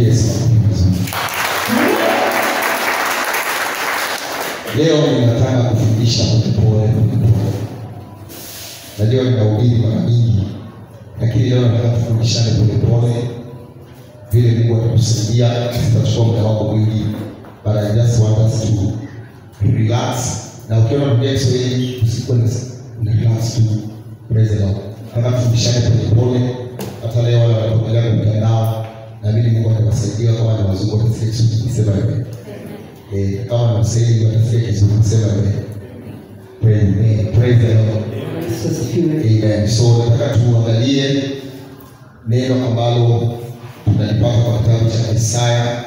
Yesu vizuri. Leo ninataka kufundisha polepole polepole. Najua ninahubiri mara nyingi, lakini leo nataka tufundishane polepole vile Mungu atatusaidia. Tutachukua muda wangu mwingi, but I just want us to relax. Na ukiona Biblia ya Kiswahili usikuwe na na relax tu. Praise the Lord. Nataka tufundishane polepole. Hata leo wale wanapokelea kwa mtandao, naamini Mungu atawasaidia kama ni wazungu watasikia Kiswahili kusema hivyo. Eh, kama ni Waswahili watasikia Kiswahili kusema hivyo. Praise praise the Lord. Yesu asifiwe. Amen. So nataka tuangalie neno ambalo tunalipata kwa kitabu cha Isaya,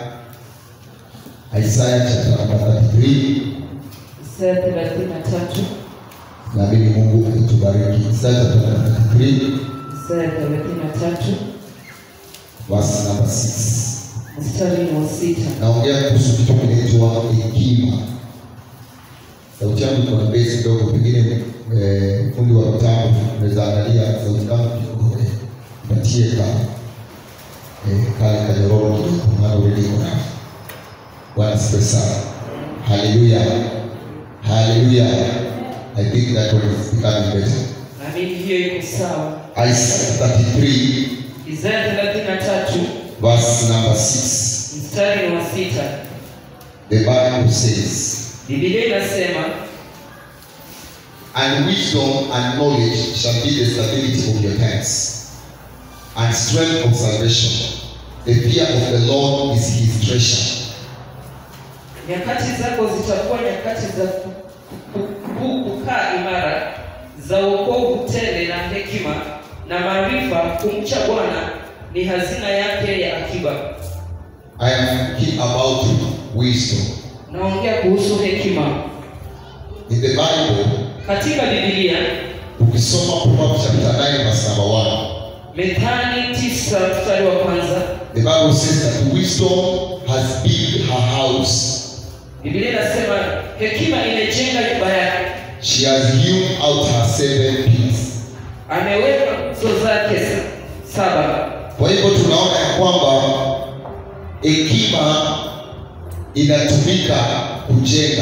Isaya chapter number 33. Isaya thelathini na tatu Naamini Mungu atatubariki. Isaya chapter number 33 Isaya thelathini na tatu verse number 6. mstari ni wa sita. Naongea kuhusu kitu kinaitwa hekima. Sauti yangu iko na base kidogo, pengine eh, fundi wa mtambo unaweza angalia sauti yangu kidogo, eh, patie ka eh, kale kanyororo kidogo, maana already iko na Bwana asifiwe sana. Haleluya, haleluya. I think that one is becoming better. Naamini hiyo iko sawa. Isaiah 33 Isaya thelathini na tatu verse number 6. mstari ni wa sita. The Bible says Biblia inasema And wisdom and knowledge shall be the stability of your hands, and strength of salvation. The fear of the Lord is his treasure. nyakati zako zitakuwa nyakati za ku- ku- ku- kukaa imara za wokovu tele na hekima na maarifa. Kumcha Bwana ni hazina yake ya akiba. I am talking about wisdom. Naongea kuhusu hekima In the Bible, katika Biblia. ukisoma Proverbs chapter 9 verse number 1, Methali tisa mstari wa kwanza the Bible says that wisdom has built her house. Biblia inasema hekima imejenga nyumba yake, She has hewn out her seven pillars. ameweka nguzo zake sa- saba. Kwa hivyo tunaona ya kwamba hekima inatumika kujenga,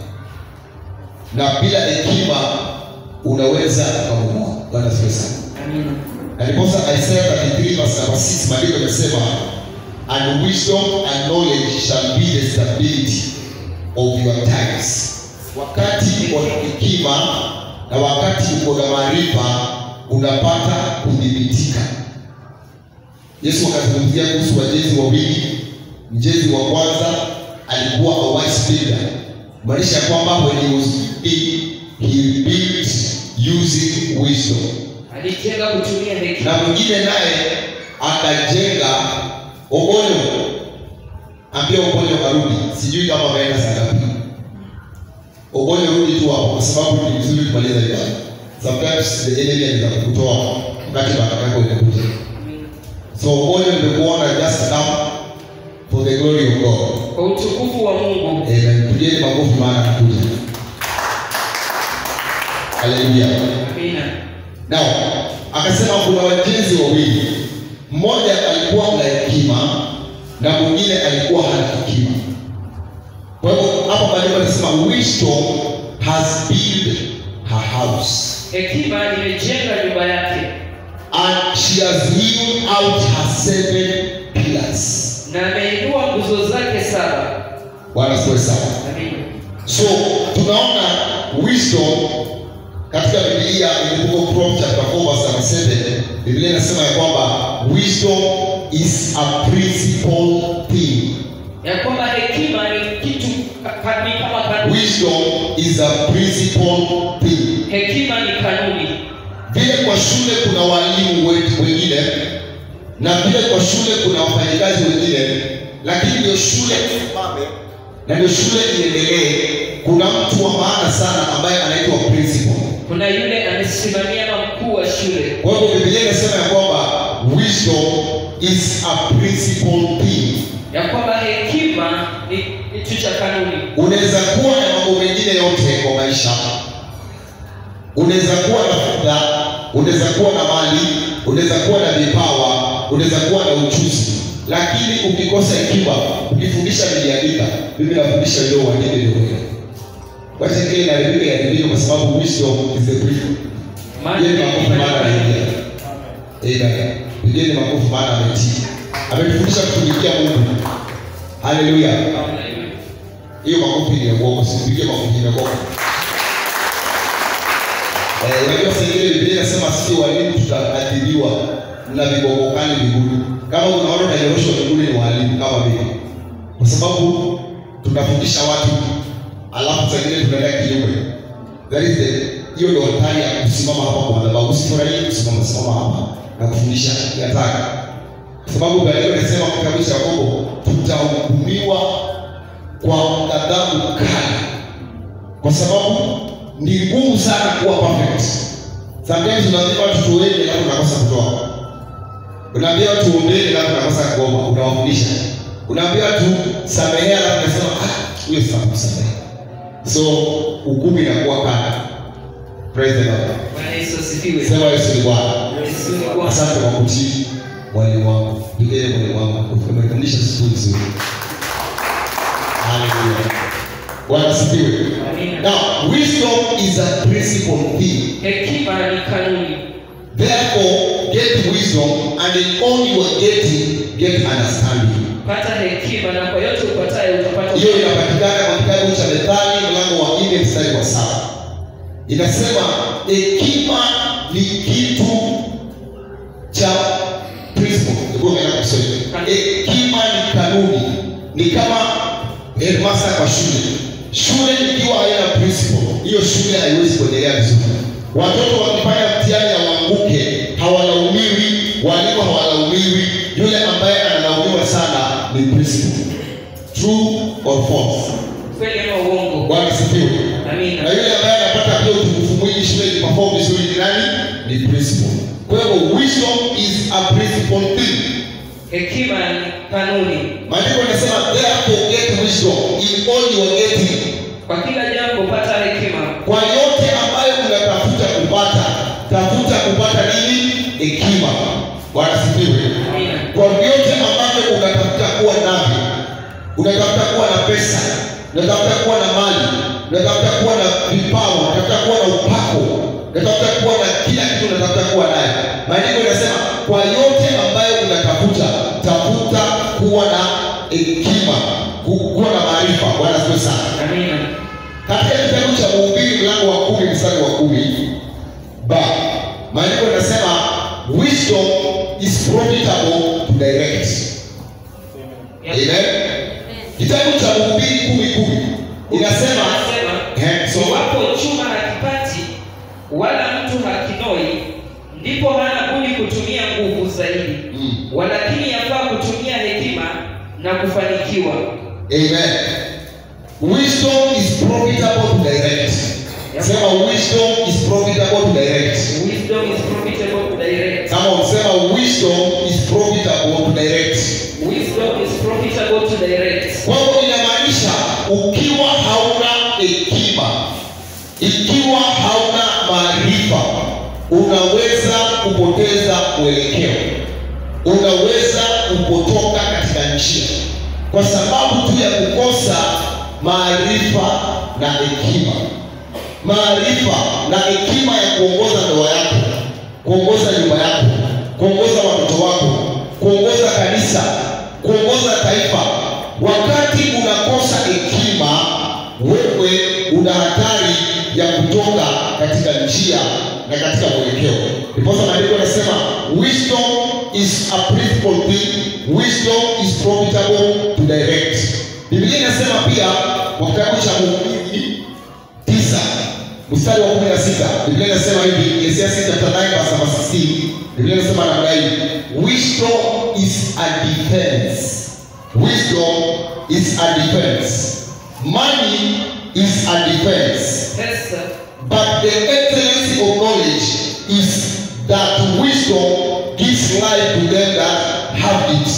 na bila hekima unaweza ukabomoa. Bwana asifiwe sana. Amina. Na ndiposa Isaiah 33 verse number 6 maandiko yanasema and wisdom and knowledge shall be the stability of your times. Wakati uko na hekima na wakati uko na maarifa unapata kudhibitika. Yesu akazungumzia kuhusu wajenzi wawili. Mjenzi wa kwanza alikuwa a wise builder, maanisha kwamba when he was building he built using wisdom Alijenga kutumia hekima. na mwingine naye akajenga Ogonyo, ambia Ogonyo karudi, sijui kama ameenda saa ngapi. Ogonyo rudi tu hapo, kwa sababu ni vizuri kumaliza ibada. Sometimes the enemy anaweza kukutoa wakati baraka yako inakuja. Amina. So Ogonyo nimekuona just come for the glory of God. Kwa utukufu wa Mungu. Amen. Tujeni makofi maana anakuja. Haleluya. Amina. Now, akasema kuna wajenzi wawili, mmoja alikuwa na hekima na mwingine alikuwa hana hekima. Kwa hivyo hapa maandiko anasema wisdom has built her house Hekima imejenga nyumba yake and she has hewn out her seven pillars. na ameinua nguzo zake saba. Bwana asifiwe sana. Amina. So tunaona wisdom katika Biblia ilipokuwa Proverbs chapter 4 verse number 7, Biblia inasema ya kwamba wisdom is a principal thing. Ya kwamba hekima ni kitu ka- ka- ni kama kanuni. Wisdom is a principal thing. Hekima ni kanuni. Vile kwa shule kuna walimu wetu wengine na vile kwa shule kuna wafanyakazi wengine, lakini ndio shule isimame na ndio shule iendelee, kuna mtu wa maana sana ambaye anaitwa principal. Kuna yule amesimamia na mkuu wa shule. Kwa hivyo Biblia inasema ya kwamba wisdom is a principal thing. Ya kwamba hekima ni kitu cha kanuni. Unaweza kuwa na mambo mengine yote kwa maisha, unaweza kuwa na fedha, unaweza kuwa na mali, unaweza kuwa na vipawa, unaweza kuwa na ujuzi, lakini ukikosa hekima ukifundisha niliandika mimi nafundisha leo uandike ndio wewe wacha kile inaharibika iharibike kwa sababu wisdom is the brief Pigeni makofi maana anaingia. Amen. Pigeni makofi maana ametii. Ametufundisha kutumikia Mungu. Haleluya. Hiyo makofi ni ya uongo, sipigie makofi ya uongo. Eh, unajua saa ingine Biblia inasema sisi walimu tutaadhibiwa na vibongokani mbinguni. Kama kuna watu wananyoroshwa mbinguni ni walimu kama mimi. Kwa sababu tunafundisha watu alafu saa ingine tunaenda kinyume. That is the hiyo ndio hatari ya kusimama hapa kwa madhabahu. Usifurahie kusimama simama hapa na kufundisha yataka. Kwa sababu Biblia inasema katika kitabu cha Yakobo tutahukumiwa kwa ghadhabu kali, kwa sababu ni ngumu sana kuwa perfect. Sometimes unaambia watu tuende, alafu unakosa kutoa. Unaambia watu ombeni, alafu unakosa kuomba, unawafundisha. Unaambia watu samehea, alafu unasema ah, huyo sitakusamehe. So hukumu inakuwa kali. Praise the Lord. Bwana Yesu asifiwe. Sema Yesu ni Bwana. Yesu ni Bwana. Asante kwa kutii mwalimu wangu. Pigeni mwalimu wangu. Umefundisha siku nzuri. Haleluya. Bwana asifiwe. Amina. Now, wisdom is a principle thing. Hekima ni kanuni. Therefore, get wisdom and in all you are getting, get understanding. Pata hekima na kwa yote upatayo utapata Hiyo inapatikana kwa kitabu cha Methali mlango wa nne mstari wa saba. Inasema hekima ni kitu cha principle. Hebu angalia kwa Kiswahili. Hekima ni kanuni, ni kama headmaster kwa shule. Shule ikiwa haina principle, hiyo shule haiwezi kuendelea vizuri. Watoto wakifanya mtihani hawaanguke, hawalaumiwi, walimu hawalaumiwi. Yule ambaye analaumiwa sana ni principle. True or false? kweli ama uongo. Bwana sifiwe. Na Amina. yule ambaye anapata pia utukufu mwingi shuleni perform vizuri ni nani? Ni principle. Kwa hivyo wisdom is a principle thing. Hekima ni kanuni. Maandiko yanasema therefore get wisdom in all you are getting. Kwa kila jambo pata hekima. Kwa yote ambayo unatafuta kupata, tafuta kupata nini? Hekima. Bwana sifiwe. Amina. Kwa vyote ambavyo unatafuta kuwa navyo, unatafuta kuwa na pesa, unatafuta kuwa na mali, unatafuta kuwa na vipawa, unatafuta kuwa na upako, unatafuta kuwa na kila kitu, unatafuta kuwa naye. Maandiko yanasema kwa yote ambayo unatafuta, tafuta kuwa na hekima, ku- kuwa na maarifa. Bwana asifiwe sana. Amina. Katika kitabu cha Mhubiri mlango wa kumi mstari wa kumi ba maandiko yanasema wisdom is profitable to direct. Amen. Kitabu cha Mhubiri kumi kumi inasema Anasema, eh, so iwapo chuma hakipati wala mtu hakinoi, ndipo hana budi kutumia nguvu zaidi. Mm. Walakini yafaa kutumia hekima na kufanikiwa. Amen. Wisdom is profitable to direct. Sema wisdom is profitable to direct. Wisdom is profitable to direct. Kama usema wisdom is profitable to direct. Wisdom is profitable to direct. Kwa hivyo inamaanisha ukiwa hauna hekima, ikiwa hauna maarifa, unaweza kupoteza mwelekeo, unaweza kupotoka katika njia kwa sababu tu ya kukosa maarifa na hekima. Maarifa na hekima ya kuongoza ndoa yako, kuongoza nyumba yako, kuongoza watoto wako, kuongoza kanisa, kuongoza taifa. Wakati unakosa hekima, wewe una hatari ya kutoka katika njia na katika mwelekeo. Ndiposa maandiko yanasema wisdom is a principal thing, wisdom is profitable to direct. Biblia inasema pia kwa kitabu cha Mhubiri tisa mstari wa kumi na sita Biblia inasema hivi, Ecclesiastes chapter 9 verse number 16 Biblia inasema namna hii, wisdom is a defense. Wisdom is a defense. Money is a defense. Pesa But the excellency of knowledge is that wisdom gives life to them that have it.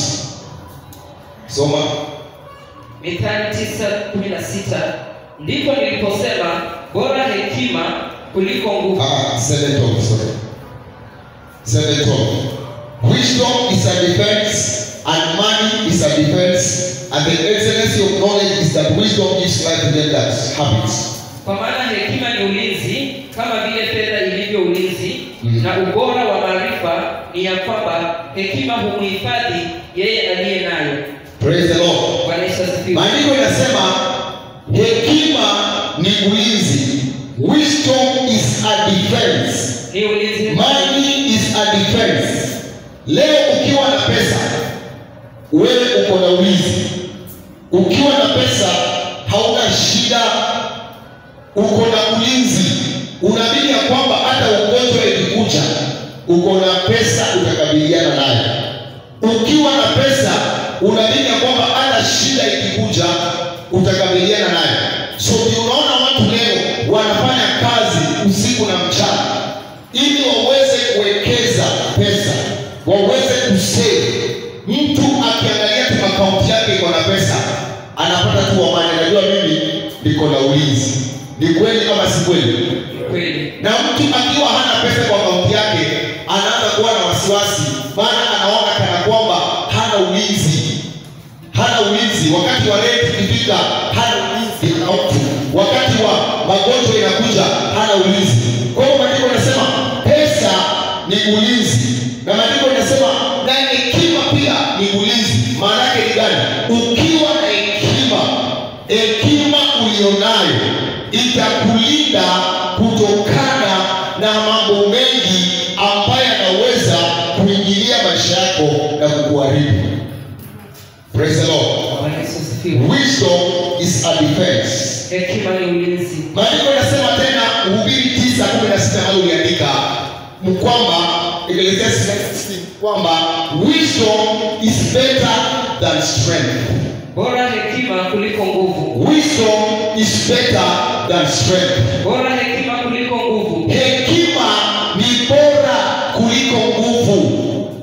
Soma. Mithali tisa kumi na sita ndipo niliposema bora hekima kuliko nguvu. Ah, seven twelve, sorry. Seven twelve. Wisdom is a defense and money is a defense, and the excellency of knowledge is that wisdom gives life to them that have it. Kwa maana hekima ni ulinzi kama vile fedha ilivyo ulinzi Mhm. na ubora wa maarifa ni ya kwamba hekima humhifadhi yeye aliye nayo. Praise the Lord. Bwana Yesu asifiwe. Maandiko inasema hekima ni ulinzi. Wisdom is a defense. Ni ulinzi Money is a defense. Leo ukiwa na pesa, wewe uko na ulinzi. Ukiwa na pesa hauna shida, uko na ulinzi. Unaamini ya kwamba hata ugonjwa ikikuja, uko na pesa utakabiliana nayo. Ukiwa na pesa, unaamini ya kwamba hata shida ikikuja, utakabiliana nayo. So ndio unaona watu leo wanafanya kazi usiku na mchana ili waweze kuwekeza pesa, waweze kusave. Mtu akiangalia tu akaunti yake iko na pesa, anapata tu amani, najua mimi niko na ulinzi. Ni kweli kama si kweli? kweli. Na mtu akiwa hana pesa kwa akaunti yake, anaanza kuwa na wasiwasi, maana anaona kana kwamba hana ulinzi, hana ulinzi. Wakati wa rent ikifika, hana ulinzi, ana hofu. Wakati wa magonjwa inakuja, hana ulinzi. Kwa hiyo maandiko yanasema pesa ni ulinzi, na maandiko yanasema na hekima pia ni ulinzi. Maana yake ni gani? Ukiwa na hekima, hekima ulionayo itakulinda kutokana na mambo mengi ambayo yanaweza kuingilia maisha yako na kukuharibu. Praise the Lord. Bwana Yesu asifiwe. Wisdom is a defense. Hekima ni ulinzi. Maandiko yanasema tena Mhubiri tisa kumi na sita ambayo uliandika kwamba Ecclesiastes 9:16 kwamba wisdom is better than strength. Bora hekima kuliko nguvu. Wisdom is better than strength. Bora hekima kuliko nguvu. Hekima ni bora kuliko nguvu.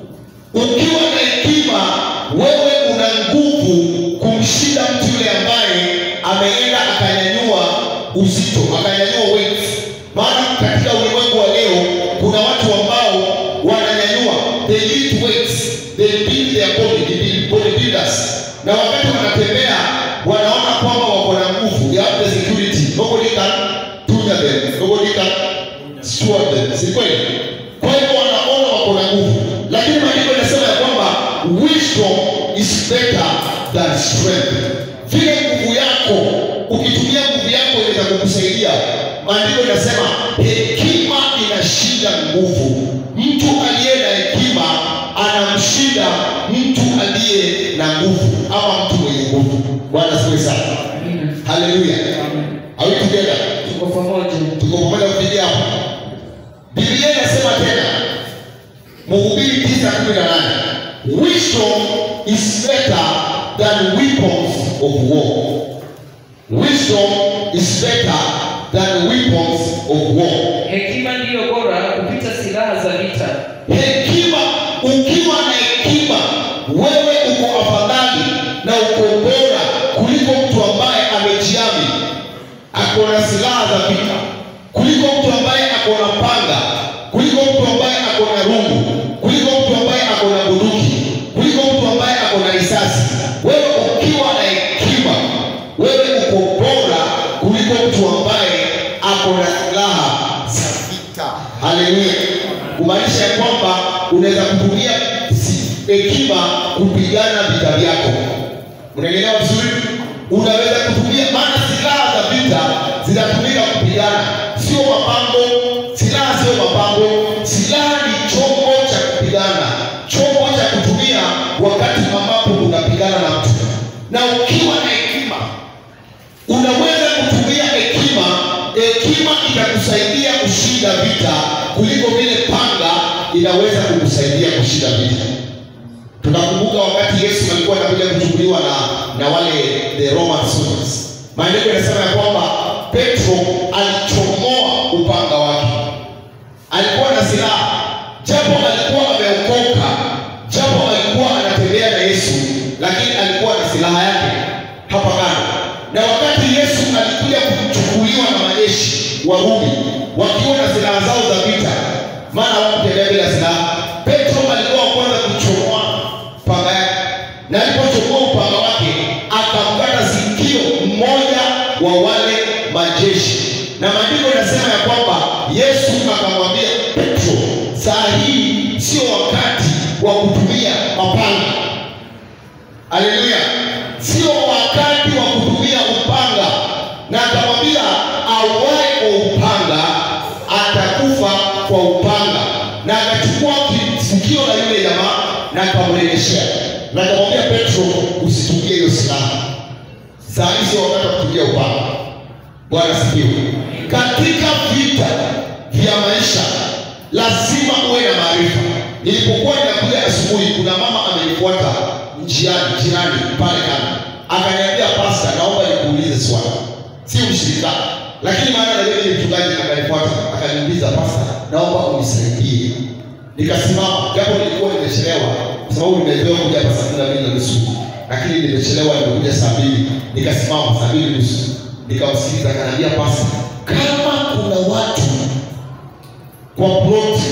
Ukiwa na hekima, wewe una nguvu kumshinda mtu yule ambaye ameenda akanyanyua uzito, akanyanyua weight. Maana katika ulimwengu wa leo kuna watu ambao wananyanyua, they lift weights, they build their body, they build bodybuilders, na wakati wanatembea wanaona kwamba wako na nguvu, they have the security, nobody can tunya them, nobody can steward them, si kweli? Kwa hivyo wanaona wako na nguvu, lakini maandiko yanasema ya kwamba wisdom is better than strength. Vile nguvu yako, ukitumia nguvu yako inaweza kukusaidia. Maandiko yanasema hekima inashinda nguvu. Mtu aliye na hekima anamshinda mtu aliye na nguvu ama mtu mwenye nguvu. Bwana asifiwe sana. Amina. Haleluya. Amen. Are we together? Tuko pamoja. tuko pamoja kufikia hapo. Biblia inasema tena Mhubiri tisa kumi na nane wisdom is better than weapons of war. Wisdom is better than weapons of war. Hekima ndiyo bora kupita silaha za vita. Hekima, ukiwa na hekima, wewe uko afadhali na uko bora kuliko mtu ambaye amejiami ako na silaha za vita, kuliko mtu ambaye ako na panga, kuliko mtu ambaye ako na rungu, kuliko mtu ambaye ako na bunduki, kuliko mtu ambaye ako na risasi. Wewe ukiwa na hekima, wewe uko bora kuliko mtu ambaye ako na silaha za vita. Haleluya! Kumaanisha ya kwamba unaweza kutumia si- hekima kupigana vita vyako. Unaelewa vizuri? Unaweza kutumia, maana silaha za vita zinatumika kupigana, sio mapambo. Silaha sio mapambo, silaha ni chombo cha kupigana, chombo cha kutumia wakati ambapo unapigana na mtu. Na ukiwa na hekima, unaweza kutumia hekima. Hekima itakusaidia kushinda vita kuliko vile panga inaweza kukusaidia kushinda vita. Tunakumbuka wakati Yesu alikuwa anakuja kuchukuliwa na, na wale the Roman soldiers. Maandiko yanasema ya kwamba Petro alichomoa upanga wake, alikuwa na silaha, japo alikuwa ameokoka, japo alikuwa anatembea na Yesu, lakini alikuwa na silaha yake hapa kando. Na wakati Yesu alikuja kuchukuliwa na majeshi wa Rumi wakiwa na silaha zao za vita, maana hawakutembea bila silaha, Petro alikuwa wa kwanza kuchomoa panga yake upanga wake akamkata sikio mmoja wa wale majeshi na maandiko inasema ya kwamba yesu akamwambia petro saa hii sio wakati wa kutumia mapanga haleluya sio wakati wa kutumia upanga na akamwambia awae kwa upanga atakufa kwa upanga na akachukua sikio la yule jamaa na akamrejeshea na akamwambia petro usitumie hiyo silaha saa hii sio wakati wa kutumia upanga bwana sikiwe katika vita vya maisha lazima uwe na maarifa nilipokuwa ninakuja asubuhi kuna mama amenifuata njiani jirani pale kando akaniambia pasta naomba nikuulize swali si mshirika lakini maana najua ni mchungaji akanifuata akaniuliza pasta naomba unisaidie nikasimama japo nilikuwa nimechelewa kwa sababu nimezoea kuja hapa saa kumi na mbili na nusu lakini nimechelewa nimekuja saa mbili nikasimama saa mbili nusu nikamsikiliza akaniambia pasta kama kuna watu kwa ploti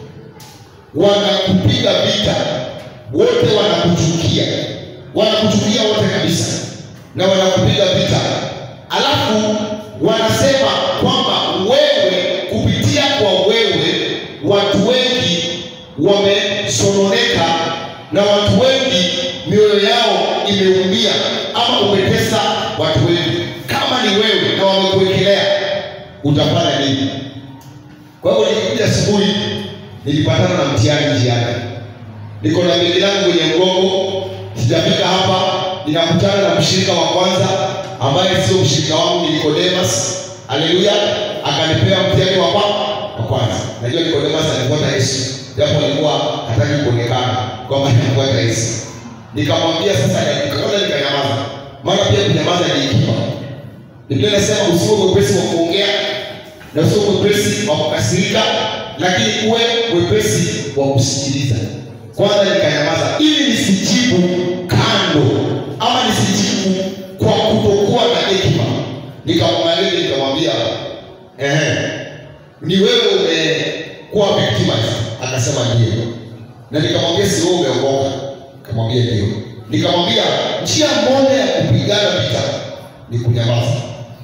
wanakupiga vita wote wanakuchukia wanakuchukia wote kabisa na wanakupiga vita alafu wanasema kwamba wewe kupitia kwa wewe watu wengi wamesononeka na watu wengi mioyo yao imeumia ama umetesa watu wengi kama ni wewe na wamekuwekelea utafanya nini kwa hiyo nilikuja asubuhi nilipatana na mtihani njiani niko na begi langu kwenye mgongo sijafika hapa ninakutana na mshirika wa kwanza ambaye sio mshirika wangu ni nikodemas haleluya akanipea mtihani wa kwa wa kwanza najua nikodemas alifuata yesu japo alikuwa hataki kuonekana kwamba anafuata yesu nikamwambia sasa nikaona nikanyamaza maana pia kunyamaza ni hekima biblia inasema usiwe mwepesi wa kuongea na usiwe mwepesi wa kukasirika lakini uwe mwepesi wa kusikiliza kwanza nikanyamaza ili nisijibu kando ama nisijibu kwa kutokuwa na hekima nikamwangalia nikamwambia ehe ni wewe umekuwa victimized akasema ndio na nikamwambia si wewe umeokoka akamwambia ndio nikamwambia njia moja ya kupigana vita ni kunyamaza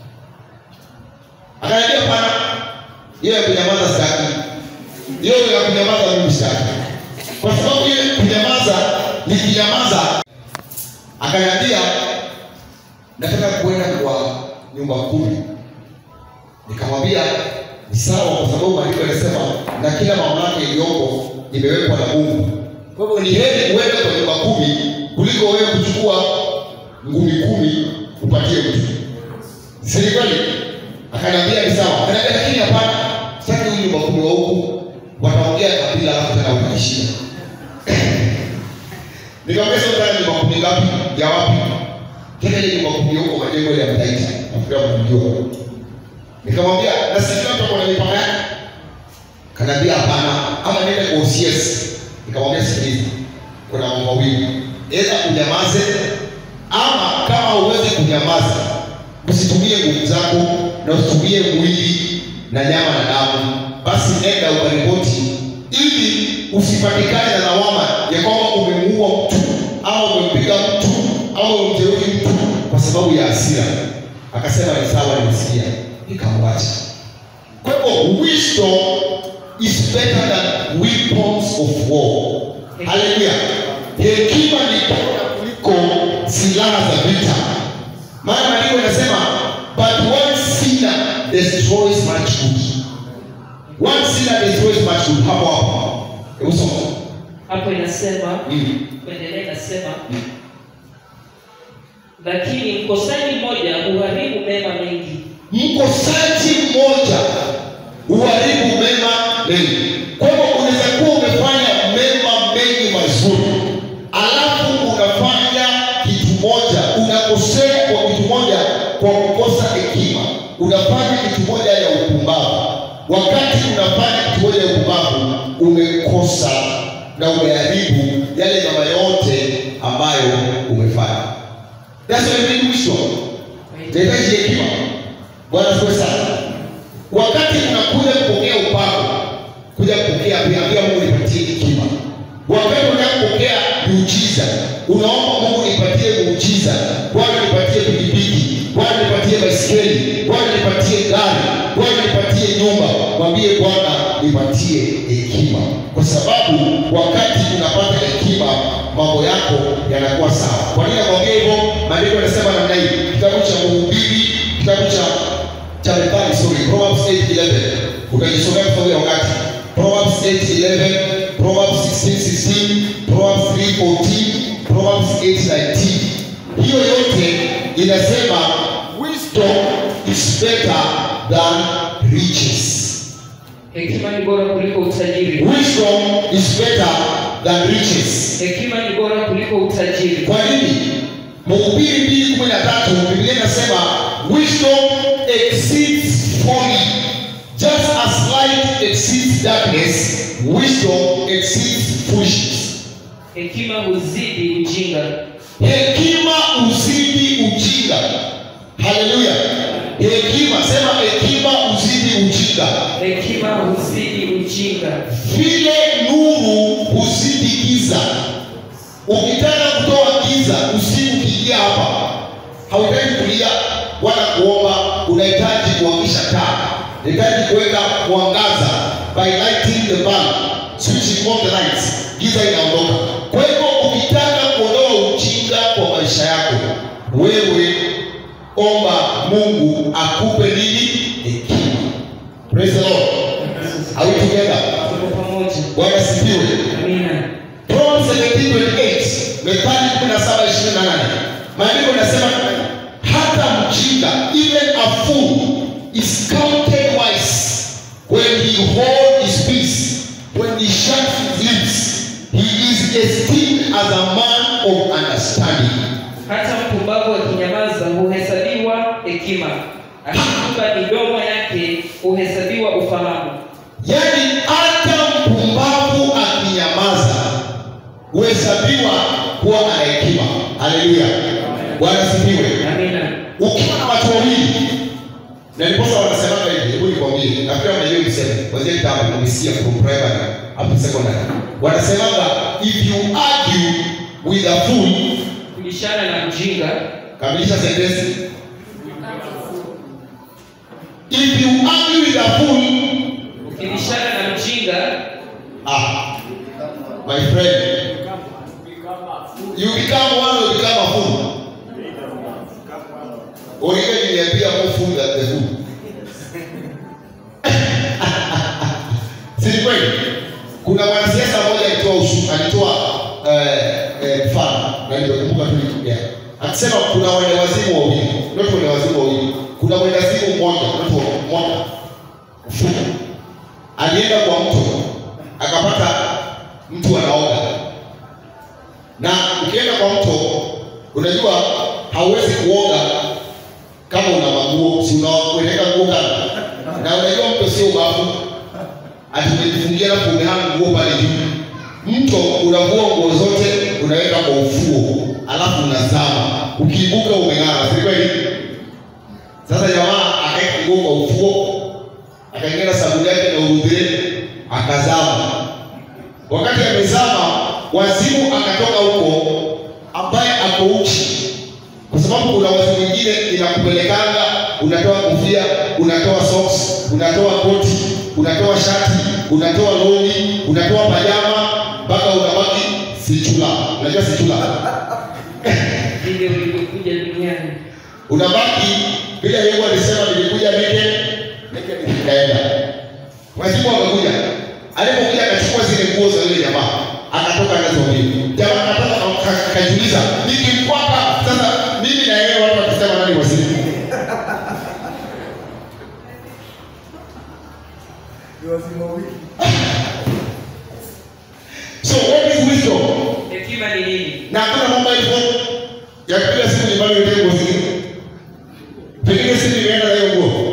akaniambia pana hiyo ya kunyamaza sitaki hiyo ya kunyamaza mimi sitaki kwa sababu ile kunyamaza nikinyamaza akaniambia nataka kuenda kwa nyumba kumi nikamwambia ni sawa kwa sababu maandiko yanasema na kila mamlaka iliyoko imewekwa na mungu kwa hivyo ni heri uende kwa nyumba kumi kuliko wewe kuchukua ngumi kumi upatie mtu si ni kweli akaniambia ni sawa akaniambia lakini hapana sitaki huyu nyumba kumi wa huku wataongea kabila alafu tena utaishia nikamwambia sasa unataka nyumba kumi ngapi ya wapi tena ile nyumba kumi huko majengo ile ya mtaita nafikiri mnajua nikamwambia na sisi watu wako na mipaka yake kanaambia hapana ama niende kwa OCS nikamwambia sikiliza kuna mambo mawili aidha unyamaze ama kama uweze kunyamaza usitumie nguvu zako na usitumie mwili na nyama na damu basi nenda ukaripoti ili usipatikane na lawama ya kwamba umemuua mtu au umempiga mtu au umemjeruhi mtu kwa sababu ya hasira akasema ni sawa nimesikia nikamwacha kwa hivyo wisdom is better than weapons of war haleluya hekima ni bora kuliko silaha za vita maana maandiko inasema but one sinner destroys much good one sinner destroys much good hapo hapo hebu soma hapo inasema mm. kuendelea inasema lakini mkosaji mmoja huharibu mema mengi mkosaji mmoja uharibu mema mengi kwa hivyo unaweza kuwa umefanya mema mengi mazuri alafu unafanya kitu moja unakosea kwa kitu moja kwa kukosa hekima unafanya kitu moja ya upumbavu wakati unafanya kitu moja ya upumbavu umekosa na umeharibu yale mema yote ambayo umefanya That's why we need wisdom. Nahitaji hekima. Bwana asifiwe sana. Wakati unakuja kupokea upako, kuja kupokea pia pia Mungu nipatie hekima. Wakati unataka kupokea miujiza, unaomba Mungu nipatie uliza bwana nipatie pikipiki bwana nipatie baiskeli bwana nipatie gari bwana nipatie nyumba mwambie bwana nipatie hekima kwa sababu wakati unapata hekima mambo yako yanakuwa sawa kwa nini nakwambia hivyo maandiko yanasema namna hii kitabu cha mhubiri kitabu cha cha methali sorry proverbs 8:11 utajisomea kwa wakati proverbs 8:11 proverbs 16:16 proverbs 3:14 proverbs 8:19 hiyo yote inasema wisdom is better than riches hekima ni bora kuliko utajiri wisdom is better than riches hekima ni bora kuliko utajiri kwa nini mhubiri mbili kumi na tatu biblia inasema wisdom exceeds folly just as light exceeds darkness wisdom exceeds foolishness hekima huzidi ujinga hekima uzidi ujinga haleluya hekima sema hekima uzidi ujinga hekima huzidi ujinga vile nuru huzidi giza ukitaka kutoa giza usiku ukiingia hapa hauhitaji kulia wala kuomba unahitaji kuwakisha taa unahitaji kuweka mwangaza by lighting the bulb switching on the lights giza inaondoka kwa hivyo ukitaka kuondoa ujinga kwa maisha yako wewe omba mungu akupe nini hekima praise the lord are we together tuko pamoja bwana sifiwe amina Proverbs 17:28 Methali 17:28 maandiko yanasema hata mjinga even a fool is counted wise when he hold his peace when he shuts his lips he is esteemed as a man of understanding hata mpumbavu akinyamaza huhesabiwa hekima akifunga midomo yake huhesabiwa ufahamu yaani hata mpumbavu akinyamaza huhesabiwa kuwa ana hekima haleluya bwana sifiwe amina ukiwa na watu wawili na ndiposa wanasemaga hivi hebu nikwambie nafikiri mnajua niseme kwanzia kitabu umesikia from primary up to secondary wanasemaga if you argue with a fool kubishana na mjinga kamilisha sentensi if you argue with a fool ukibishana na mjinga ah my friend you become one or become a fool Origa niliambia more fool than the fool. Si ni kweli? Kuna mwanasiasa mmoja alitoa ushu, alitoa eh, eh, mfano na nilikumbuka tu nikiongea. Akisema kuna wende wazimu wawili, not wende wazimu wawili. Kuna wende wazimu mmoja, not mmoja. Mfuko. Alienda kwa mto akapata mtu anaoga na ukienda kwa mto unajua hauwezi kuoga kama una maguo si unaweka nguo kando na unajua mto sio bafu ati umejifungia alafu umehanga nguo pale juu mto unavua nguo zote unaweka kwa ufuo alafu unazama ukiibuka umeng'ara si kweli sasa jamaa akaweka nguo kwa ufuo akaingia na sabuni yake na urudhire akazama wakati amezama wazimu akatoka huko ambaye ako uchi kwa sababu kuna wazimu mwingine inakupelekanga unatoa kofia unatoa socks unatoa koti unatoa shati unatoa longi unatoa pajama mpaka unabaki sichula unajua sichula ndivyo vilivyokuja duniani unabaki vile Yesu alisema nilikuja neke neke nikaenda. Wazimu wakakuja, alipokuja akachukua zile nguo za yule jamaa akatoka nazo mbili. Jamaa akatoka aka- akajiuliza, nikimfuata sasa mimi na yeye watu watasema nani wazimu? So what is wisdom? hekima ni nini na hakuna mambo hivyo ya kupiga simu nyumbani uende nguo zingine. Pengine simu imeenda na hiyo nguo.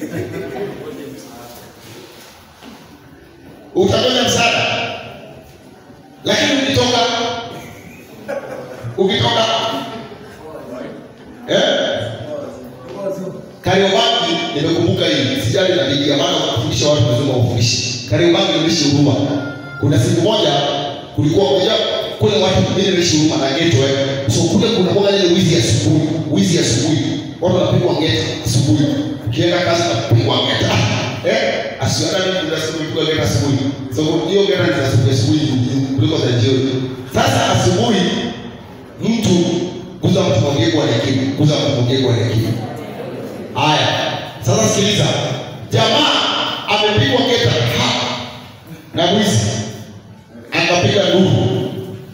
Utangoja msaada. Lakini ukitoka ukitoka eh? Kariobangi nimekumbuka hii, sijali na Biblia maana kufundisha watu lazima ufundishe. Kariobangi nimeishi huruma. Kuna siku moja kulikuwa moja kule watu mimi nimeishi huruma na ghetto eh. So kule kuna moja ile wizi ya watu wanapigwa ngeta asubuhi ukienda kazi napigwa ngeta eh asiana ni kuna siku kupigwa ngeta asubuhi so hiyo ngeta ni za asubuhi asubuhi kuliko za jioni sasa asubuhi mtu kuza mtu mwongee kwa hekima kuza mtu mwongee kwa hekima haya sasa sikiliza jamaa amepigwa ngeta ha na mwizi akapiga nduru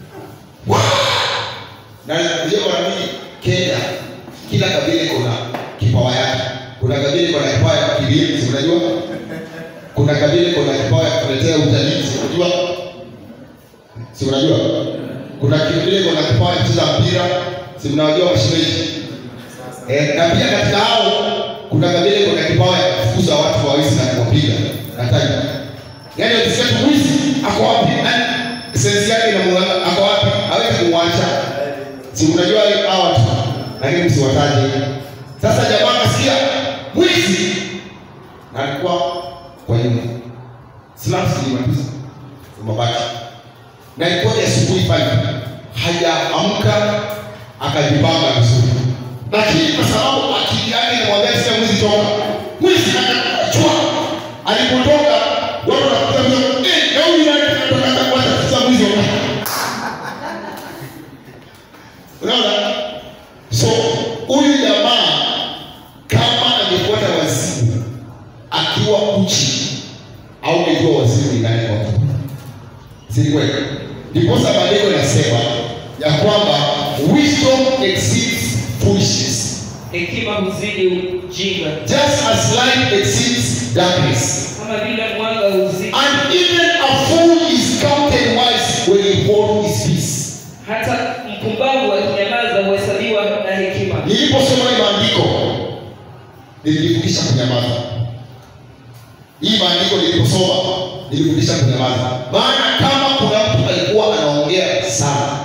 na hiyo mara mingi Kenya kila kabila iko na kipawa yake. Kuna kabila iko na kipawa ya kilimo, si unajua? Kuna kabila iko na kipawa ya kuletea utalii, si unajua? Si unajua? Kuna kabila iko na kipawa ya kucheza mpira, si mnawajua mashemeji? Eh, na pia katika hao kuna kabila iko na kipawa ya kufukuza watu wawezi na kuwapiga na taji. Yaani ukisikia tu mwizi ako wapi? Yaani sensi yake inamuona ako wapi? Hawezi kumwacha si unajua hao watu lakini msiwataje sasa jamaa kasikia mwizi na alikuwa kwa nyuma slaps ilimaliza mabaki na ilikuwa ni asubuhi pale hajaamka akajipanga vizuri lakini kwa sababu akili yake inamwambia sasa mwizi toka mwizi akachua alipotoka watu wanakuta mzee eh na huyu nani anataka kuacha sasa mwizi wakati unaona so huyu jamaa kama angefuata wazimu akiwa uchi au angejua wazimu ni nani kwake si kweli ndiposa maandiko yanasema ya kwamba wisdom exceeds foolishness hekima huzidi ujinga just as light exceeds darkness kama vile mwanga huzidi and even a fool is counted wise when he holds his peace hata mpumbavu akinyamaza huhesabiwa na hekima niliposoma hii maandiko nilijifundisha kunyamaza hii maandiko niliposoma nilijifundisha kunyamaza maana kama kuna mtu alikuwa anaongea sana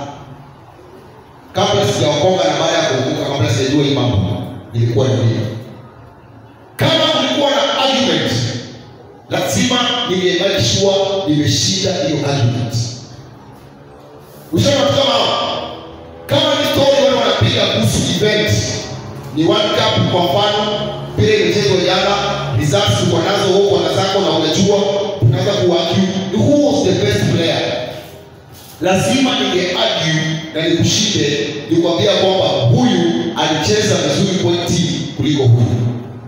kabla sijaokoka na baada ya kuokoka kabla sijajua hii mambo ilikuwa ni mimi kama kulikuwa na argument lazima ningemake sure nimeshinda hiyo argument ushaona watu kama hao kama ni story wale wanapiga kuhusu event ni World Cup kwa mfano vile imechezwa jana results uko nazo wewe uko na zako na unajua unaweza kuargue who was the best player lazima ninge argue na nikushinde nikwambia kwamba huyu alicheza vizuri pointi kuliko huyu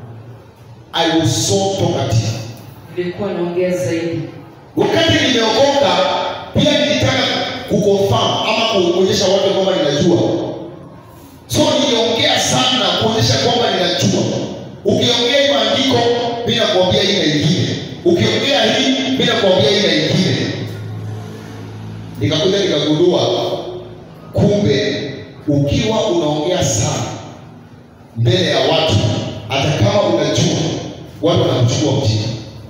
I was so talkative nilikuwa naongea zaidi wakati nimeokoka pia nilitaka kuconfirm ama kuonyesha watu kwamba ninajua so niliongea sana kuonyesha kwamba ninajua ukiongea hii maandiko mi nakuambia hii na ingine ukiongea hii mi nakuambia hii na ingine nikakuja nikagundua kumbe ukiwa unaongea sana mbele ya watu hata kama unajua watu wanakuchukua mjini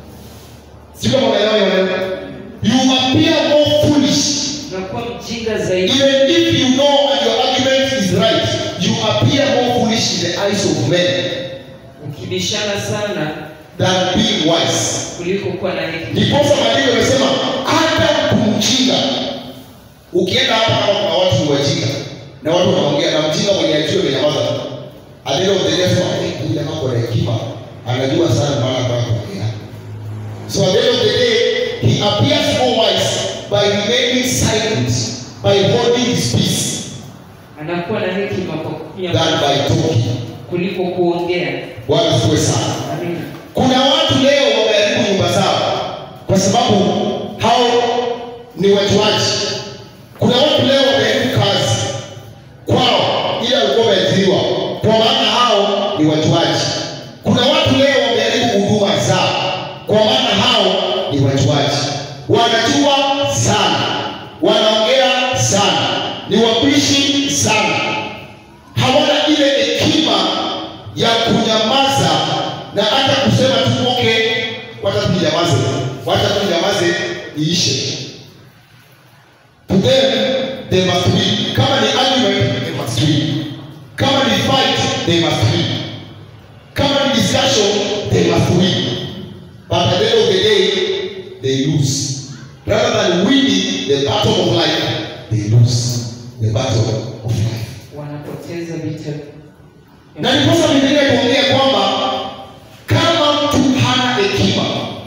si kama unaelewa hiyo maneno you appear more foolish nakuwa mjinga zaidi even if you know and your argument is right you appear more foolish in the eyes of men ukibishana sana than being wise kuliko kuwa na hekima ndiposa maandiko yamesema hata kumjinga ukienda hapa kama kuna watu ni wajinga na watu wanaongea na mjinga mwenye ajua amenyamaza tu at the end of the day sema "Eh, huyu jamaa kwa hekima anajua sana maana kwa kuongea so at the end of the day he appears more wise by remaining silent by holding his peace anakuwa na hekima kwa than kunyamaza by talking kuliko kuongea bwana siwe sana amina kuna watu leo wameharibu nyumba zao kwa sababu hao ni wajuaji kuna watu leo wameharibu kazi kwao ila walikuwa wameajiriwa kwa maana hao ni wajuaji kuna watu leo wameharibu huduma zao kwa maana hao ni wajuaji wanajua sana wanaongea sana ni wapishi sana hawana ile hekima ya kunyamaza na hata kusema tu okay, wacha tu nyamaze, wacha tu nyamaze iishe. To them they must win. Kama ni argument they must win. Kama ni fight they must win. Kama ni discussion they must win. But at the end of the day they lose. Rather than winning the battle of life, they lose the battle of life. wanapoteza vita na ndiposa Biblia ikuongea kwamba kama mtu hana hekima,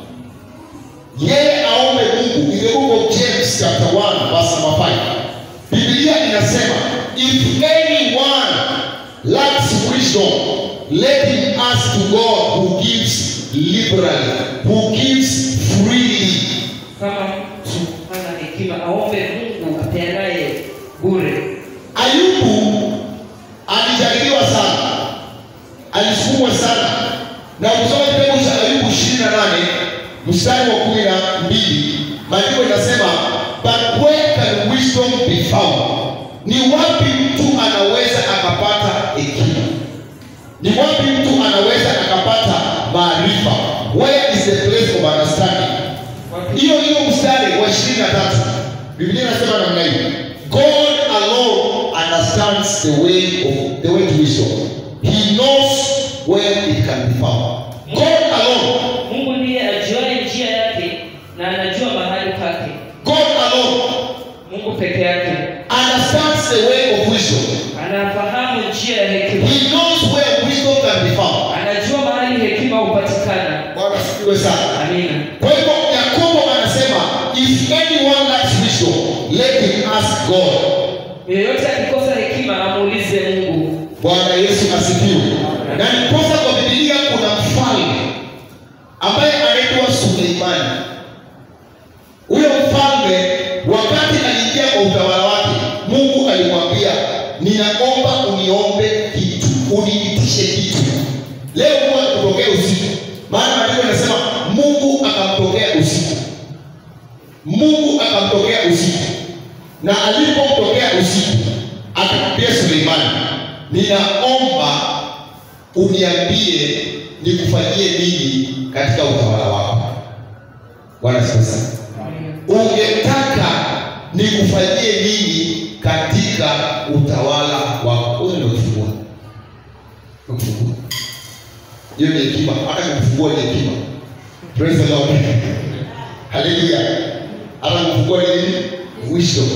yeye aombe Mungu. In the book of James chapter 1 verse number 5, Biblia inasema if anyone lacks wisdom, let him ask to God who gives liberally, who gives freely. Kama mtu hana hekima, aombe Mungu apeanaye bure. Ayubu alijaribiwa sana, alisukumwa sana, na ukisoma kitabu cha Ayubu ishirini na nane mstari wa kumi na mbili maandiko inasema but where can wisdom be found? Ni wapi mtu anaweza akapata hekima? Ni wapi mtu anaweza akapata maarifa? Where is the place of understanding? Wapi? hiyo hiyo mstari wa ishirini na tatu biblia inasema namna hii god alone understands the way of the way to wisdom he knows where it can be found god alone Mungu ndiye ajuaye njia yake na anajua mahali pake. god alone Mungu peke yake understands the way of wisdom anafahamu njia ya hekima, he knows where wisdom can be found anajua mahali hekima hupatikana. bwana asifiwe sana Amina. kwa hivyo yakobo anasema if anyone lacks wisdom let him ask god Yeyote akikosa hekima amuulize Mungu. Bwana Yesu asifiwe. Na ndiposa kwa Biblia kuna mfalme ambaye anaitwa Suleimani. Huyo mfalme wakati aliingia kwa utawala wake, Mungu alimwambia, ninaomba uniombe kitu, uniitishe kitu. Leo Mungu akutokea usiku, maana maandiko yanasema Mungu akamtokea usiku. Mungu akamtokea usiku, na alipomtokea usiku akamwambia Suleimani, ninaomba uniambie nikufanyie nini katika utawala wako. Bwana asifiwe sana. Ungetaka nikufanyie nini katika utawala wako? Huyo ndio kufungua, Ndio kufungua. Hiyo ni hekima, hata kufungua ni hekima. Praise the Lord. Hallelujah. Hata kufungua ni nini? Wisdom.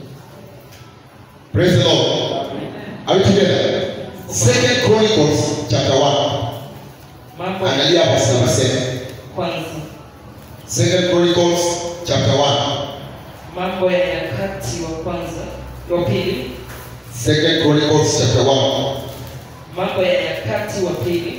Praise the Lord. Are we together? Second Chronicles chapter 1. Mambo Angalia hapa sasa sema. kwanza, Second Chronicles chapter 1. mambo ya nyakati wa kwanza, wa pili, Second Chronicles chapter 1. mambo ya nyakati wa pili,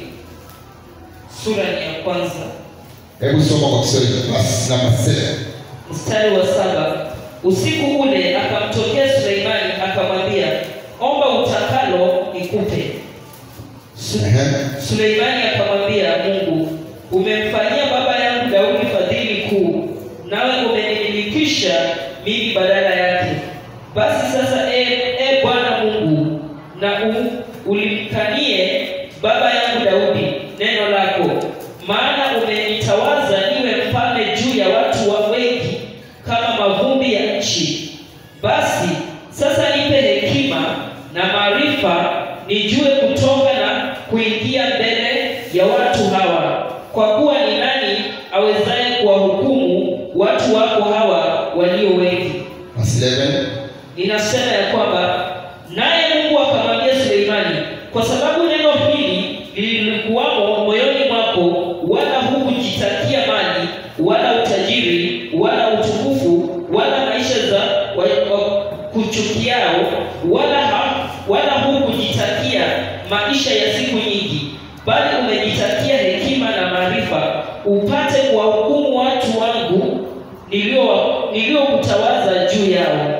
sura ni ya kwanza Hebu soma kwa Kiswahili verse number 7. mstari wa saba. Usiku ule akamtokea Suleimani akamwambia, omba utakalo nikupe. Su- Ehe. Suleimani akamwambia Mungu, umemfanyia baba yangu Daudi fadhili kuu, nawe umenimilikisha mimi badala yake. Basi sasa, e, e Bwana Mungu, na u, ulimkanie baba yangu Daudi neno lako, maana umenitawaza niwe mfalme juu ya watu wa wengi kama mavumbi ya nchi. Basi sasa nipe hekima na maarifa, nijue kutoka na kuingia mbele ya watu hawa, kwa kuwa ni nani awezaye kuwahukumu watu wako hawa walio wengi? Verse 11. Ninasema ya kwamba naye Mungu akamwambia Suleimani, kwa sababu neno hili lilikuwamo moyoni mwako, wala hukujitakia mali wala utajiri wala utukufu wala maisha za wa- wa- kuchukiao, wala ha, wala hukujitakia maisha ya siku nyingi, bali umejitakia hekima na maarifa, upate kuwahukumu watu wangu nilio- niliokutawaza juu yao.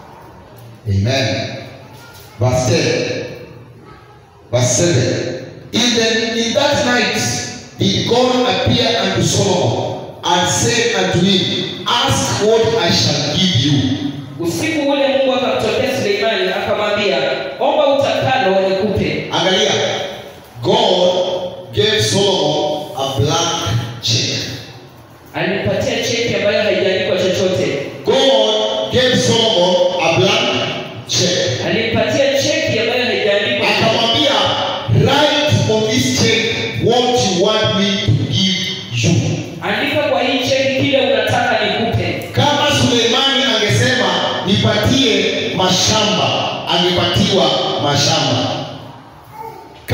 Amen. Verse 10. Verse 7. Even in that night did God appear unto Solomon and said unto him, Ask what I shall give you. Usiku ule Mungu akamtokea Suleimani akamwambia, omba utakalo nikupe. Angalia, God gave Solomon a blank check. Alimpatia cheki ambayo haijaandikwa chochote. God gave Solomon a blank check. Alimpatia cheki ambayo haijaandikwa chochote. Akamwambia, write on this check what you want me to give you. Andika kwa hii cheki kile unataka nikupe. Kama Suleimani angesema nipatie mashamba, angepatiwa mashamba.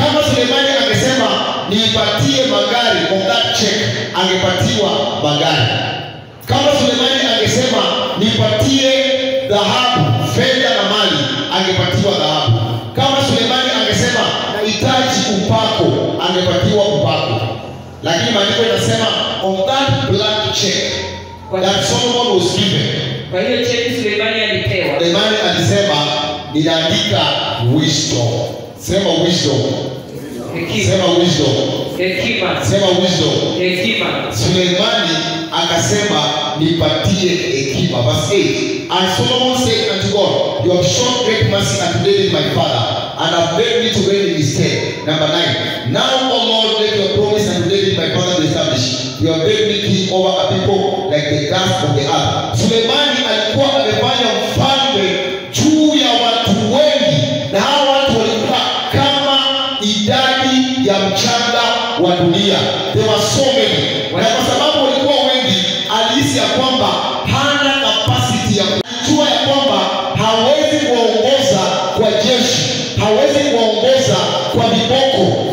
nipatie magari on that check angepatiwa magari kama sulemani angesema nipatie dhahabu fedha na mali angepatiwa dhahabu kama sulemani angesema nahitaji upako angepatiwa upako lakini maandiko inasema on that blank check that solomon was given kwa hiyo cheti sulemani alipewa sulemani alisema ninaandika wisdom sema wisdom hekima sema wisdom hekima sema wisdom hekima suleimani akasema nipatie hekima verse 8 and solomon said unto god you have shown great mercy unto david my father and have made me to reign in his stead number 9 now o lord let your promise unto david my father be established you have made me king over a people like the dust of the earth suleimani alikuwa amefanya mfalme juu ya watu wengi na hao watu walikuwa kama idadi ya mchanga wa dunia there were so many na kwa sababu walikuwa wengi alihisi ya kwamba hana kapasiti ya kujua ya kwamba hawezi kuwaongoza kwa jeshi hawezi kuwaongoza kwa viboko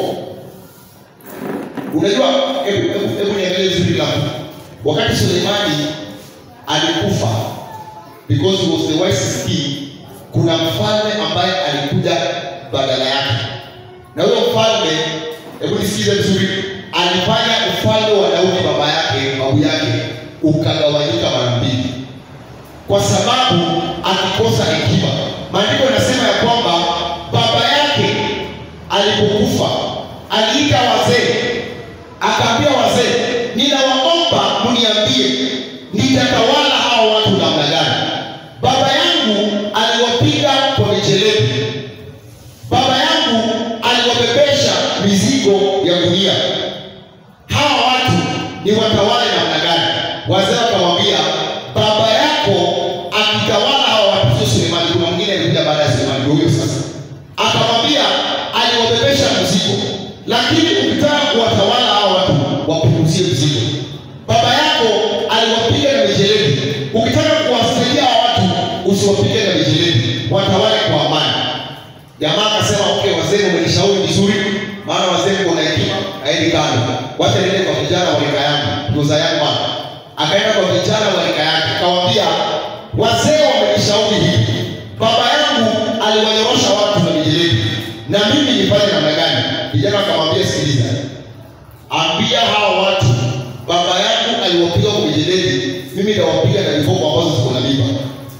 unajua hebu hebu- hebu niangalie vizuri langu wakati suleimani alikufa because he was the wisest king kuna mfalme ambaye alikuja badala yake na huyo mfalme hebu nisikize vizuri alifanya ufalme wa daudi baba yake babu yake ukagawanyika mara mbili kwa sababu akikosa hekima maandiko yanasema ya kwamba baba yake alipokufa aliita wazee akaambia wazee ninawaomba mniambie nitatawala hawa watu namna gani baba yangu aliwapiga kwa mijeledi baba yangu aliwabebesha mizigo ya gunia hawa watu ni watawale namna gani wazee wakamwambia baba yako akitawala hawa watu sio sulemani kuna mwingine alikuja baada ya sulemani ndio huyo sasa akamwambia aliwabebesha mzigo lakini ukitaka kuwatawala hawa watu wapunguzie mzigo baba yako aliwapiga na mijeledi ukitaka kuwasaidia hawa watu usiwapige na mijeledi watawale kwa amani jamaa akasema okay wazee umenishauri vizuri maana wazee mko na hekima aendi kando wacha niende kwa vijana wa rika yangu ndoza yangu hapa akaenda kwa vijana wa rika yake akawaambia wazee wamenishauri hivi baba yangu aliwanyorosha watu na mijeledi na mimi nifanye namna gani vijana wakamwambia sikiliza ambia hawa watu baba yangu aliwapiga kwa mijeledi mimi nawapiga na viboko ambazo ziko na mimba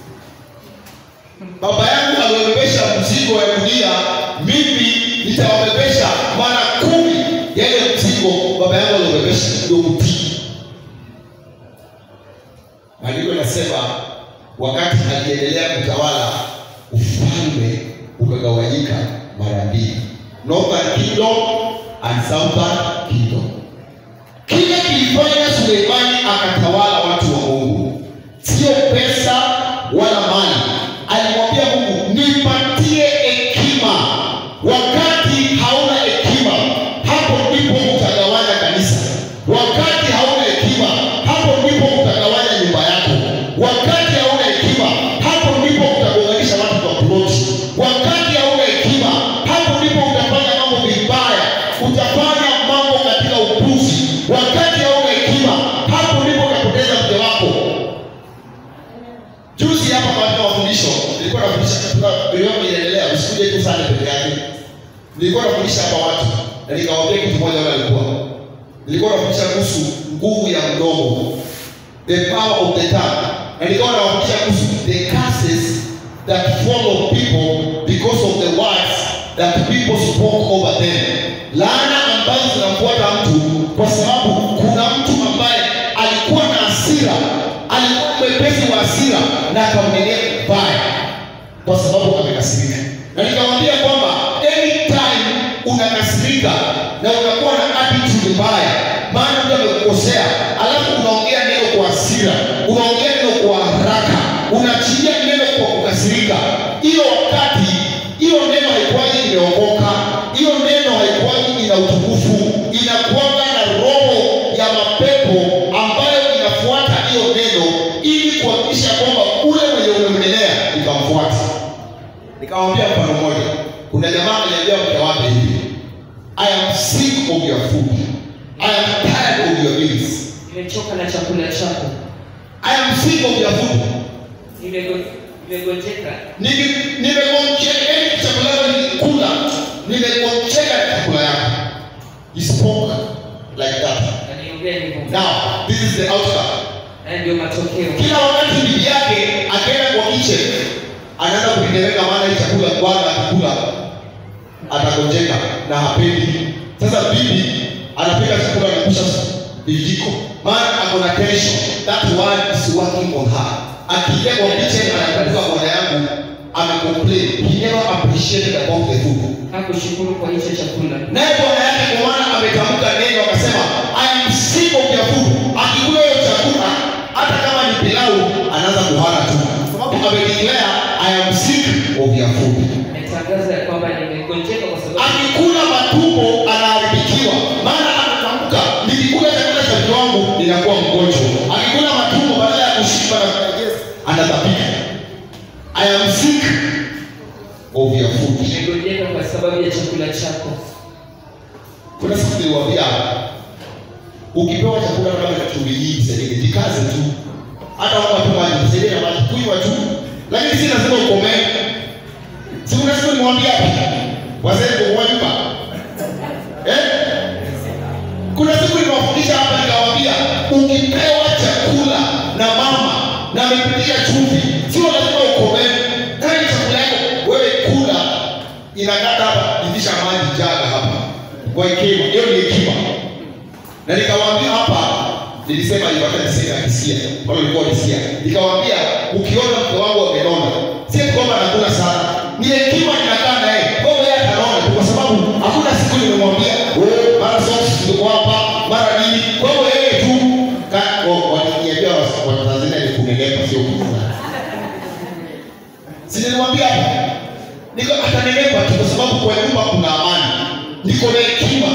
baba yangu aliwabebesha mzigo wa dunia mimi nitawabebesha mara kumi yale mzigo baba yangu aliwabebesha ndio mtii maandiko yanasema wakati aliendelea kutawala ufalme ukagawanyika mara mbili northern kingdom and southern kingdom kile kilifanya suleimani akatawala watu wa mungu sio pesa wala mali alimwambia mungu nipatie hekima wakati hauna hekima hapo ndipo utagawanya kanisa wakati hauna hekima hapo ndipo utagawanya nyumba yako wakati hauna hekima hapo ndipo utagonganisha watu kwa ploti wakati hauna hekima hapo ndipo utafanya mambo vibaya utafanya mambo katika upuzi wakati hauna hekima hapo ndipo utapoteza mke wako juzi hapa katika mafundisho nilikuwa nafundisha katika milioni inaendelea usikuje tu sana peke yake nilikuwa nafundisha hapa watu na nikawaambia kitu moja wale walikuwa nilikuwa nafundisha kuhusu nguvu ya mdomo the power of the tongue na nikawa nawafundisha kuhusu the curses that follow people because of the words that people spoke over them laana ambazo zinafuata mtu kwa sababu kuna mtu ambaye alikuwa na hasira alikuwa mwepesi wa hasira na akamnenea mbaya kwa sababu amekasirika na nikamwambia kwamba anytime unakasirika na unakuwa na attitude mbaya maana mtu amekukosea alafu unaongea neno kwa hasira unaongea neno kwa haraka unaachilia neno kwa kukasirika hiyo wakati hiyo neno haikuwaji imeokoka hiyo neno haikuwaji ina utukufu inakuwaga na roho ya mapepo ambayo inafuata hiyo neno ili kuhakikisha kwamba ule mwenye umemnenea ikamfuata nikamwambia mfano mmoja kuna jamaa aliambia mke wake hivi I am sick of your food. I am tired of your meals. nimechoka na chakula chako I am sick of your food. Nimego- nimegonjeka Nime- Nimegonjeka yani chakula yako nilikula. Nimegonjeka na chakula yako. He spoke like that. aliongea hivyo Now, this is the outcome. haya ndio matokeo Kila wakati bibi yake akienda kwa kitchen anaanza kupeleka maana hii chakula bwana akikula atagonjeka na hapendi. Sasa bibi anapika chakula na kusha vijiko. Maana ako na tension. That word is working on her. Akiingia kwa kitchen anakumbuka bwana yangu amecomplain. He never appreciated about the food. hakushukuru kwa hicho chakula Naye bwana yake kwa maana ametamka neno akasema, I am sick of your food. Akikula hiyo chakula hata kama ni pilau anaanza kuhara tu. Sababu amedeclare I am sick of your food. ametangaza ya kwamba nimegonjeka kwa sababu Akikula matumbo anaharibikiwa. Maana ametamka nikikula chakula cha mke wangu ninakuwa mgonjwa. Akikula matumbo badala ya kushiba na kulegeza anatapika. I am sick of your food. nimegonjeka kwa sababu ya chakula chako Kuna siku niliwaambia ukipewa chakula kama na chumvi nyingi sasa jikaze tu. Hata wao tu maji, sasa na maji kunywa tu. Lakini si lazima ukomee. Si kuna siku nimwambia hapa. Wazee kwa nyumba. Eh? Kuna siku nimewafundisha hapa nikawaambia ukipewa chakula na mama na amepitia chumvi, sio lazima ukomee. Kama ni chakula yako wewe kula inakata hapa, itisha maji jaga hapa kwa hekima. Hiyo ni hekima. Na nikawaambia hapa, nilisema hivyo hata niseme akisikia, kama nilikuwa nisikia. Nikawaambia ukiona mke wangu amenona, si eti kwamba anakula sana. Ni hekima ninakaa naye. Kwa hiyo yeye atanona tu kwa sababu hakuna siku nimemwambia, "Oh, mara socks ziko hapa, mara nini." Kwa hiyo yeye tu ka oh, waliniambia wa wa Tanzania ni kunenepa sio kukula. Si nilimwambia hapa. Niko atanenepa tu kwa sababu kwa nyumba kuna amani. Niko na hekima.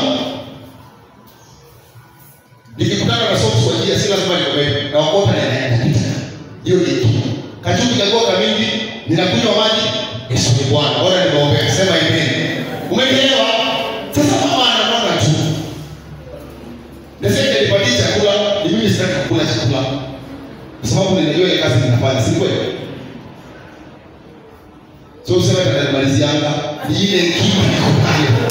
Nikikutana na socks kwa njia si lazima nikomee. Na wakota na naenda. Hiyo ni hekima. Kachumbi kagoka mingi, ninakunywa maji, Yesu ni Bwana. Bora nimeombea. Sema amen. Umeelewa? Sasa mama ananona tu. Nasema nipatie chakula, ni mimi sitaki kukula chakula. Kwa sababu ninajua ile kazi ninafanya, si kweli? So useme tunamalizianga ni ile hekima niko nayo.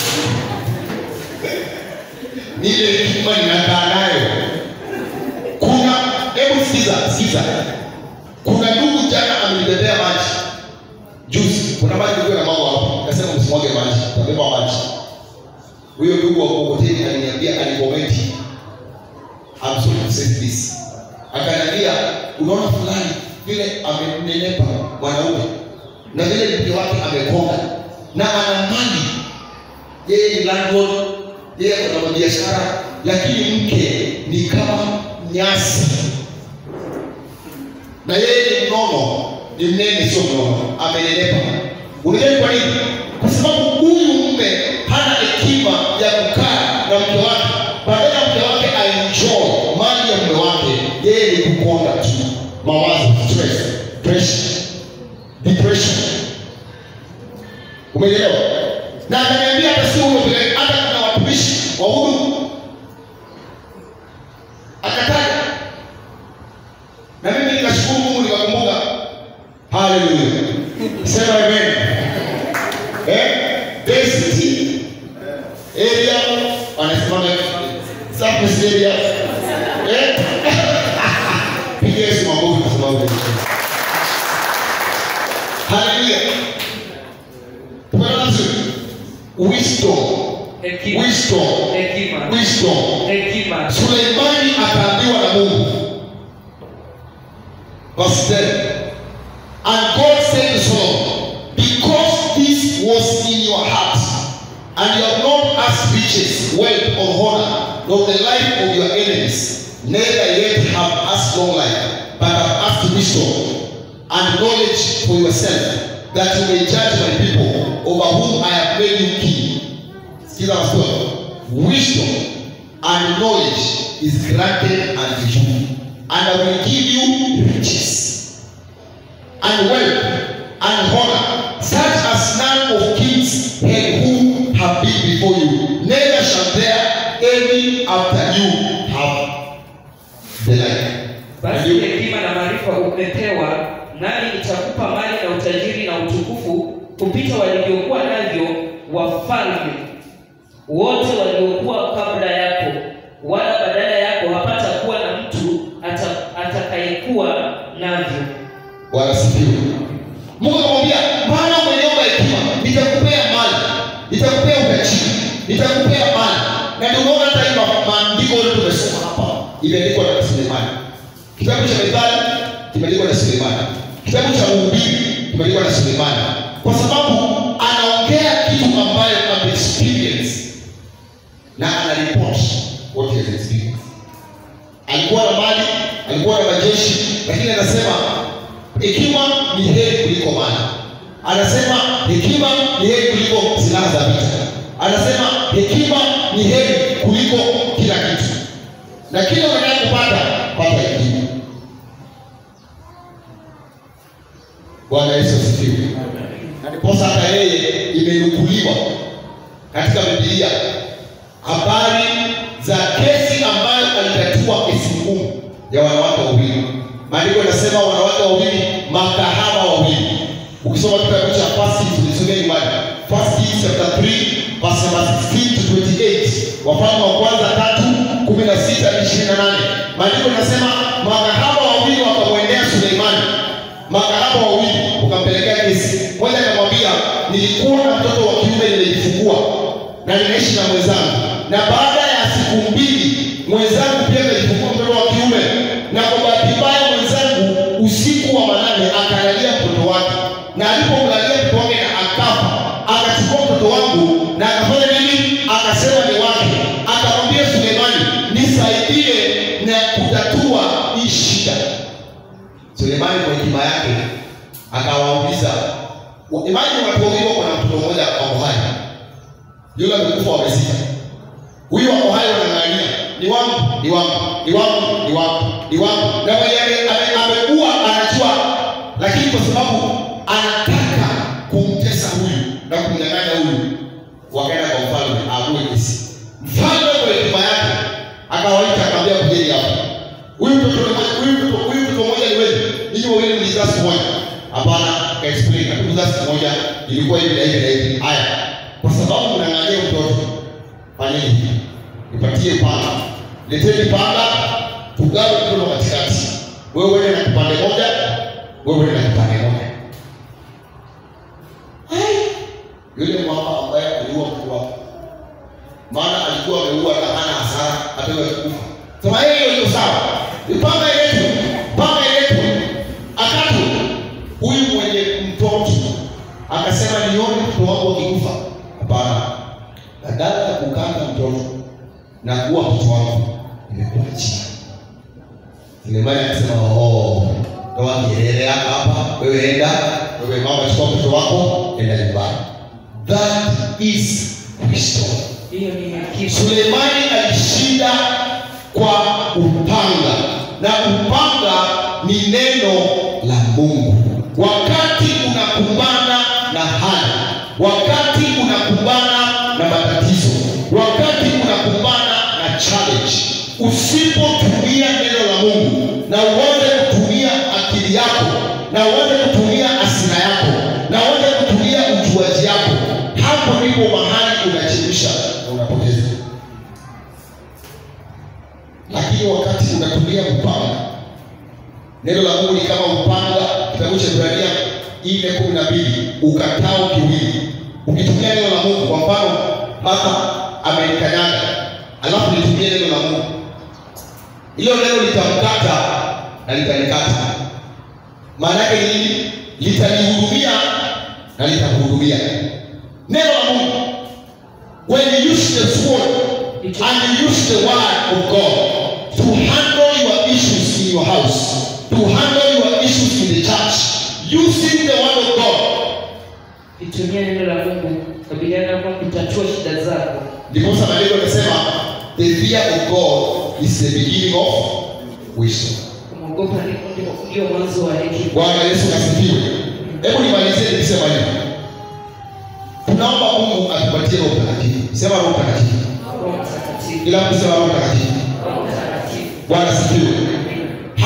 Ni ile hekima ninakaa nayo. Kuna hebu sikiza, sikiza. Kuna ndugu jana amenibebea maji. Juzi kuna maji nilikuwa na mambo hapo. Nikasema msimwage maji, tabeba maji. Huyo ndugu wa Mkokoteni aliniambia alikomenti. I'm sorry to say this. Akaniambia unaona fulani vile amenenepa mwanaume na vile mke wake amekonga na ana mali, yeye ni landlord, yeye ana biashara, lakini mke ni kama nyasi, na yeye ni mnono, ni mnene, sio mnono, amenenepa. Unajua ni kwa nini? Kwa sababu huyu mume hana hekima ya kukaa na mke wake, badala ya mke wake aenjoy mali ya mume wake, yeye ni kukonda tu, mawazo, stress, pressure depression. Umeelewa? Na akaniambia hata sio huyo pekee, hata kuna watumishi wa huduma akataja, na mimi nikashukuru Mungu nikakumbuka. Haleluya, sema amen. Eh, density area wanasema surface area eh, piga Yesu makofi kwa sababu Haleluya. Tumeona vizuri. Wisdom. hekima Wisdom. hekima Wisdom. hekima Suleimani akaambiwa na Mungu. Verse 10. And God said to Solomon, Because this was in your heart, and you have not asked riches, wealth, or honor, nor the life of your enemies, neither yet have asked long life, but have asked wisdom and knowledge for yourself, that you may judge my people over whom I have made you king. Sikiza verse 12. Wisdom and knowledge is granted unto you, and I will give you riches and wealth and honor, such as none of kings had who have been before you, neither umepewa, nami nitakupa mali na utajiri na utukufu kupita walivyokuwa navyo wafalme wote waliokuwa kabla yako, wala badala yako hapata kuwa na mtu ata- atakayekuwa navyo. wanasifiwa mungu akamwambia maana umeniomba hekima nitakupea mali nitakupea utajiri nitakupea mali na ndio unaona hata hii ma- maandiko yote tumesoma hapa imeandikwa na sulemani kitabu cha methali kimeandikwa na sulemani kitabu cha mhubiri kimeandikwa na sulemani kwa sababu anaongea kitu ambayo ameexperience na anaripoti what he has experienced alikuwa na mali alikuwa na majeshi lakini anasema hekima ni heri kuliko mali anasema hekima ni heri kuliko silaha za vita anasema hekima ni heri kuliko kila kitu na kila unataka kupata pata hekima bwana yesu asifiwe na ndiposa hata yeye imenukuliwa katika bibilia habari za kesi ambayo alitatua kesi ngumu ya wanawake wawili maandiko yanasema wanawake wawili makahaba wawili ukisoma kitabu cha fasti tulisomea nyumbani fasti chapter 3 verse number 16 to 28 wafalme wa kwanza tatu kumi na sita hadi ishirini na nane maandiko yanasema makahaba wawili wakamwendea suleimani makahaba wawili ukampelekea kesi moja akamwambia nilikuwa na mtoto wa kiume nilijifungua na ninaishi na mwenzangu na baada ya siku mbili mwenzangu pia akajifungua mtoto wa kiume na kwa bahati mbaya mwenzangu usiku wa manane akalalia mtoto wake na alipomlalia mtoto wake na akafa akachukua mtoto wangu na akafanya nini akasema ni wake akamwambia sulemani nisaidie na kutatua hii shida sulemani kwa hekima yake akawauliza wa- imani watu wawili wako na mtoto mmoja wako hai yule amekufa wamezika huyu wako hai wanang'ania ni wangu ni wangu ni wangu ni wangu ni wangu na mwenye ame- ame- ameua anajua lakini kwa sababu anataka kumtesa huyu na kumnyang'anya huyu wakaenda kwa mfalme aamue kesi mfalme kwa hekima yake akawaita akaambia kujeni hapa huyu mtoto ni moja- huyu mtoto huyu mtoto mmoja ni wewe ninyi wawili mlizaa siku moja hapana kaexplain hatukuzaa siku moja ilikuwa hivi na hivi na hivi haya kwa sababu mnang'ania mtoto fanyeni hivi nipatie panga leteni panga tugawe mtoto katikati wewe uende na kipande moja wewe uende na kipande moja Ai! yule mama ambaye aliua mtu wake maana alikuwa ameua na hana hasara hata yeye kufa sema yeye hiyo iko sawa ipanga yetu panga yetu akatu huyu mwenye mtoto akasema nione mtoto wangu akikufa hapana badala ya kukanda mtoto na kuwa mtoto wangu nimekuwa chini Sulemani akasema oh, toa kelele hapa hapa, wewe enda, wewe mama, chukua mtoto wako, enda nyumbani. That is wisdom. Hiyo ni hekima. Sulemani alishinda kwa upanga, na upanga ni neno la Mungu. Wakati unakumbana na hali, wakati unakumbana na matatizo, wakati unakumbana na challenge, usipotumia neno la Mungu na uanze kutumia akili yako na uanze kutumia asira yako na uanze kutumia ujuaji yako, hapo ndipo mahali unachemsha na unapoteza. Lakini wakati unatumia upanga, neno la Mungu ni kama upanga, kitabu cha Ibrania nne kumi na mbili, ukatao kiwili. Ukitumia neno la Mungu, kwa mfano Martha amenikanyaga, alafu nitumie neno la Mungu, hilo neno litamkata na litanikata. Maana yake ni nini? Litanihudumia na litakuhudumia. Neno la Mungu, when you use the sword and you use the word of God to handle your issues in your house, to handle your issues in the church, using the word of God, Itumia neno la Mungu kabiliana kwa kutatua shida zako. ndiposa maandiko yanasema the fear of God is the beginning of wisdom. Kumwogopa ndipo ndipo ndio mwanzo wa hekima. Bwana Yesu asifiwe. Hebu nimalizie nikisema hivi, tunaomba Mungu atupatie Roho Mtakatifu. Sema Roho Mtakatifu, Roho Mtakatifu. kila mtu sema Roho Mtakatifu. Roho Mtakatifu. Bwana asifiwe. Amen. How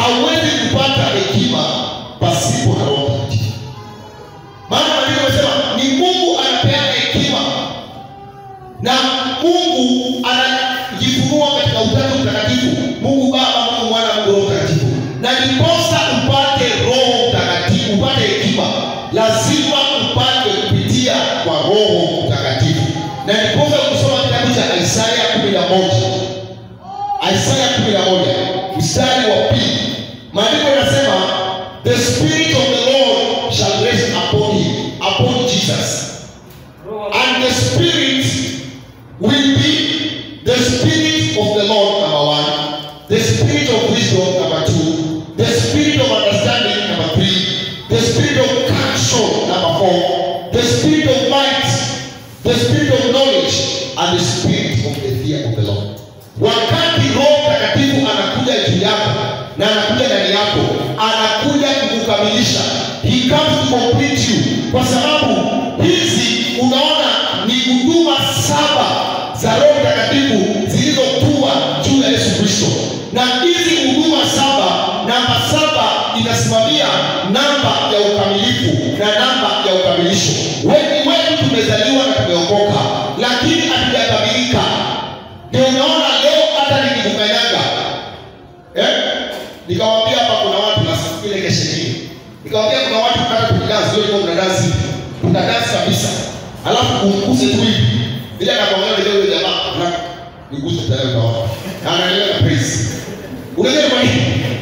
hauwezi kupata hekima pasipo na roho mtakatifu maana maandiko yanasema ni mungu anapeana hekima na mungu anajifunua katika utatu mtakatifu mungu baba mungu mwana mungu roho mtakatifu na ndiposa upate roho mtakatifu upate hekima lazima upate kupitia kwa roho mtakatifu na ndiposa kusoma kitabu cha isaya kumi na moja isaya kumi na moja mstari wa pili maandiko yanasema the spirit of the lord shall rest upon him upon jesus Roho wa And the Spirit will be the Spirit of the Lord, number one, the Spirit of wisdom, number two, the Spirit of understanding, number three, the Spirit of counsel, number four, the Spirit of might, the Spirit of knowledge, and the Spirit of the fear of the Lord. Wakati Roho Mtakatifu anakuja juu yako na anakuja ndani yako, anakuja kukukamilisha. He comes to complete you, kwa sababu hizi unaona ni huduma saba za Roho Mtakatifu zilizotua juu ya Yesu Kristo, na hizi huduma saba, namba saba inasimamia namba ya ukamilifu na namba ya ukamilisho. Wengi wetu tumezaliwa na tumeokoka, lakini hatujakamilika. Ndio unaona leo hata nikikukanyaga eh? Nikawambia hapa kuna watu na siku ile kesho ingine. Nikawambia kuna watu hata tukidansi leo ndio tunadansi hivi. Tunadansi kabisa. Alafu umguse tu hivi. Bila anakuangalia leo yule jamaa na niguse tayari utaona. Na anaendelea na praise. Unajua kwa nini?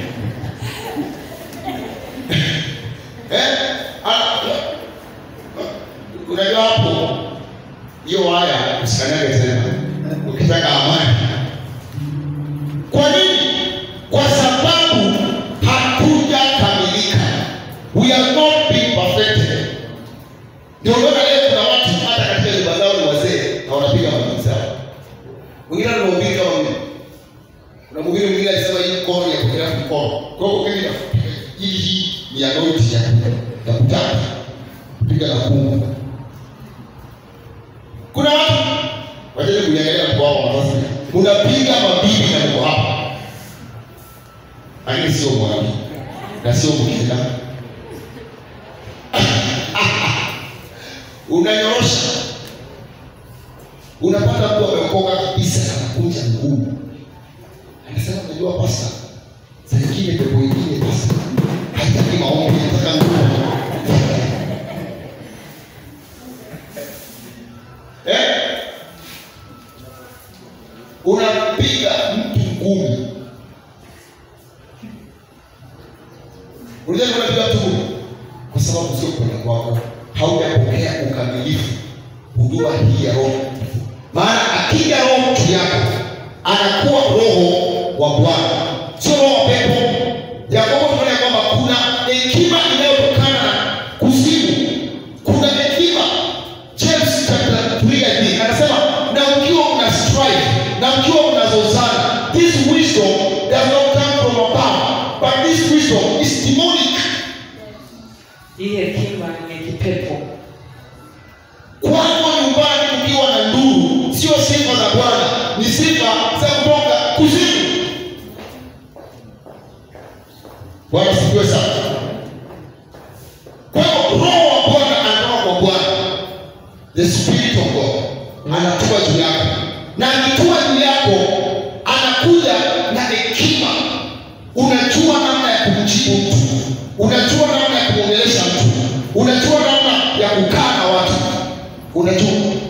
eh? Ah, Unajua hapo hiyo waya usikanyage tena ukitaka amani. Kwa nini? Kwa sababu hatujakamilika. We are not being perfected. Ndio unaona leo kuna watu hata katika nyumba zao ni wazee na wanapiga magoti zao. Mwingine anamhubiri kama mimi. Kuna mhubiri mwingine alisema hii mkono ya kukelea mkono. Kwa hiyo mimi napiga hii hii ni ya noti ya ya kutaka kupiga na kungu. Kuna watu waje kuangalia kwa wao wazazi. Unapiga mabibi na mko hapa. Lakini sio mwanabibi na sio mkina. Unanyorosha. Unapata mtu ameokoka kabisa anakunja mguu. Anasema unajua pasta. Saa nyingine pepo ingine pasta. Haitaki maombi, inataka nguvu. Eh? Unapiga mtu ngumi. Unajua unapiga mtu ngumi kwa sababu sio kwenda kwako, haujapokea ukamilifu huduma hii ya Roho Mtakatifu. Maana akija Roho juu yako anakuwa Roho wa Bwana, sio roho wa pepo. Yakobo tunaona kwamba kuna hekima inayotokana na kuzimu, kuna hekima James chapter 3 I think anasema na ukiwa una strife na ukiwa unazozana this wisdom does not come from above but this wisdom is demonic hii hekima ni kipepo. kwako nyumbani ukiwa na nduru sio sifa za bwana ni sifa za kutoka kuzimu bwana sikiwe sana kwa hiyo roho wa bwana anatoka kwa bwana the spirit of god anatua juu yako na akitua juu yako anakuja na hekima unajua namna ya kumjibu mtu unajua namna ya kumwongelesha mtu unajua namna ya kukaa na watu unajua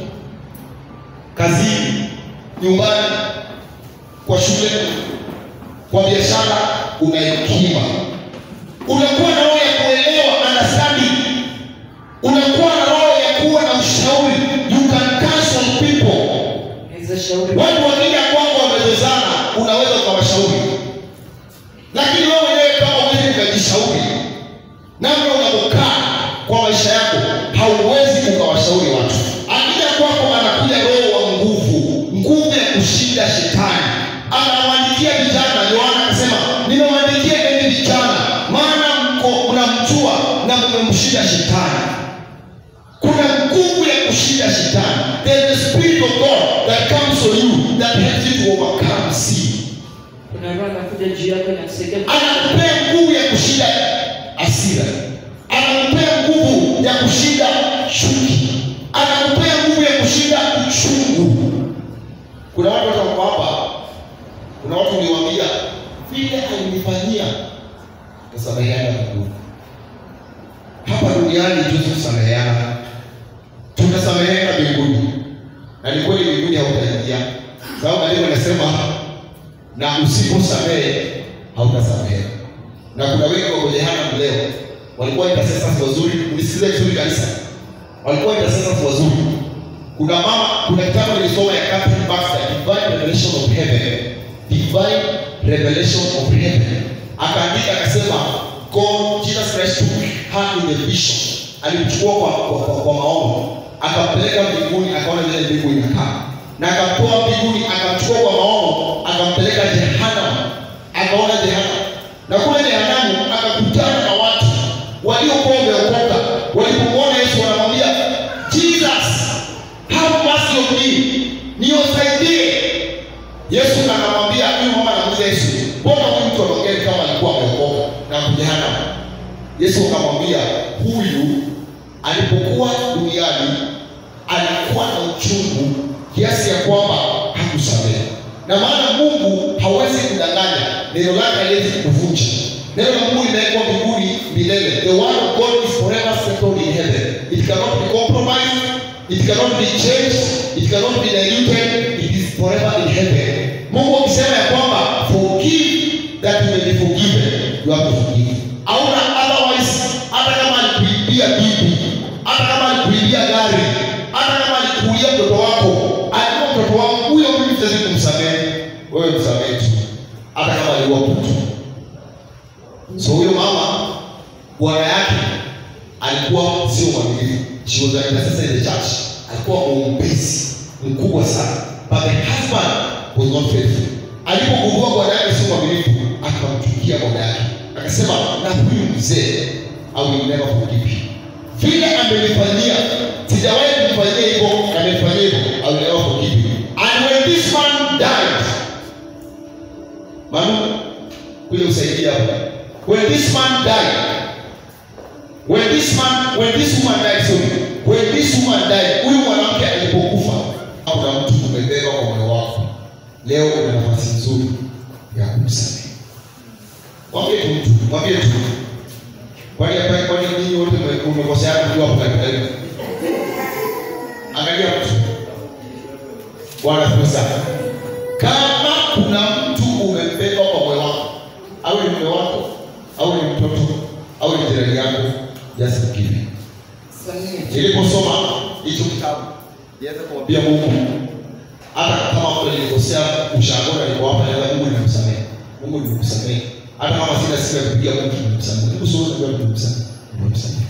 kazini nyumbani kwa shule kwa biashara una hekima unakuwa na roho ya kuelewa understanding unakuwa na roho ya kuwa na ushauri you can counsel people Naweza shauri watu wakija kwako wamezozana unaweza ukawashauri lakini wewe mwenyewe kama uwezi ukajishauri namna unavyokaa kwa maisha yako hauwezi ukawashauri watu akija kwako anakuja roho wa nguvu nguvu ya kushinda shetani anawaandikia vijana yohana akasema nimewaandikia enyi vijana maana mko mnamjua na mmemshinda shetani kuna nguvu ya kushinda shetani there is the spirit of god that comes on you that helps you to overcome sin kuna roho anakuja juu yako inakusaidia anakupea nguvu ya kushinda hasira, anakupea nguvu ya kushinda chuki, anakupea nguvu ya kushinda uchungu. Kuna watu wako hapa, kuna watu uliwaambia vile alinifanyia, tusameheana Mungu. Hapa duniani tuwezi kusameheana, tutasameheana mbinguni, na ni kweli mbinguni hautaingia, sababu maandiko yanasema na usiposamehe hautasamehe. Na kuna wengi wako jehanamu leo, walikuwa intercessors wazuri. Unisikize vizuri kanisa, walikuwa intercessors wazuri. Kuna mama, kuna kitabu nilisoma ya Catherine Baxter, Divine Revelation of Heaven, Divine Revelation of Heaven, akaandika akasema, God Jesus Christ took her in the vision, alimchukua kwa, kwa, kwa, kwa maono akampeleka mbinguni, akaona vile mbingu inakaa na akamtoa mbinguni akamchukua kwa maono akampeleka jehanamu akaona jehanamu na kule jehanamu akakutana na watu waliokuwa wameokoka walipomwona yesu wanamwambia jesus have mercy on me niosaidie yesu akamwambia huyu mama anamuuliza yesu mbona huyu mtu anaongea kama alikuwa ameokoka na kujehanamu yesu akamwambia huyu alipokuwa duniani alikuwa na uchungu kiasi ya kwamba hakusamehe. Na maana Mungu hawezi kudanganya, neno lake haliwezi kuvunja. Neno la Mungu limewekwa mbinguni milele. The word of God is forever settled in heaven. It cannot be compromised, it cannot be changed, it cannot be diluted, it is forever in heaven. Mungu akisema ya kwamba forgive that you may be forgiven, you have to forgive. Hauna otherwise, hata kama alikuibia bibi, hata kama alikuibia gari, hata kama alikuulia mtoto wako, alikuwa mtoto wangu huyo, mimi siwezi kumsamehe. Wewe msamehe tu, hata kama aliua mtu. So huyo mama bwana yake alikuwa sio mwaminifu. She was an intercessor in the church. Alikuwa mwombezi mkubwa sana. But the husband was not faithful. Alipogundua bwana yake sio mwaminifu, akamchukia bwana yake. Akasema, na huyu mzee I will never forgive you. Vile amenifanyia, sijawahi kumfanyia hivyo, na amenifanyia hivyo, I will never forgive you. And when this man died, Manu, kuja usaidia hapa. When this man died, when this man, when this woman died, sorry, when this woman died, huyu mwanamke alipokufa, kuna mtu umebeba kwa moyo wako, leo una nafasi nzuri ya kumsamehe. Mwambie tu mtu, mwambie tu. Kwani hapa kwani ninyi wote mme- mmekoseana mkiwa hapo karibu? Angalia mtu. Bwana asifiwe sana. Kama kuna mtu umembeba kwa moyo wako, au ni mume wako, au ni mtoto, au ni jirani yako, just forgive him. Samehe. Niliposoma hicho kitabu, nianza kumwambia Mungu, hata kama mtu nilikosea ushangona niko hapa, naweza Mungu nimemsamehe. Mungu nimemsamehe. Hata kama sina sifa ya kupiga Mungu nimemsamehe. Mungu sio ndio nimemsamehe. Nimemsamehe.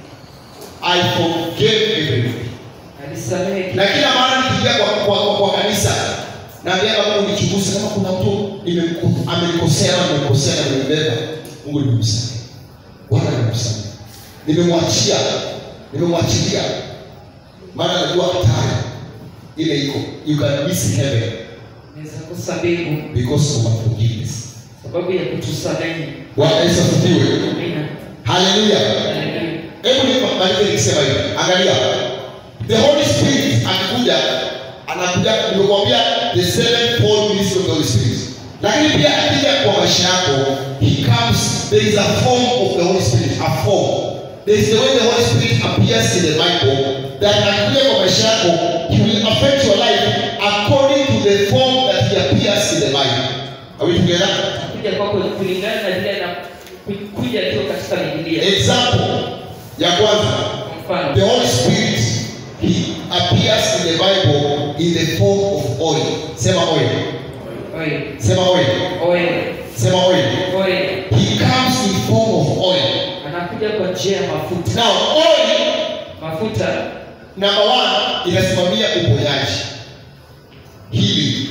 I forgave everything. alisamehe Na kila mara nikiingia kwa, kwa, kwa, kwa kanisa naambia Mungu nichunguze kama kuna mtu nimemko- amenikosea au nimemkosea na nimembeba. Mungu nimemsamehe. Bwana nimemsamehe. Nimemwachia. Nimemwachilia. Maana najua hatari ile iko. You can miss heaven naweza kosa mbingu because of unforgiveness. sababu ya kutusamehe Bwana Yesu asifiwe. amina Haleluya. Haleluya. Hebu nimalize nikisema hivi. Angalia. The Holy Spirit akikuja anakuja nimekuambia the sevenfold ministry of the Holy Spirit. Lakini pia akija kwa maisha yako, he comes there is a form of the Holy Spirit, a form. There is the way the Holy Spirit appears in the Bible that akikuja kwa maisha yako, he will affect your life according to the form that he appears in the Bible. Are we together? kuja kwako kulingana na vile na kuja akiwa katika Biblia. Example ya kwanza Kwa The mfano, Holy Spirit, He appears in the Bible in the form of oil. Sema oil. oil, Sema oil. oil, Sema oil. oil. He comes in form of oil. Anakuja kwa njia ya mafuta. Now, oil Mafuta number one inasimamia uponyaji, healing.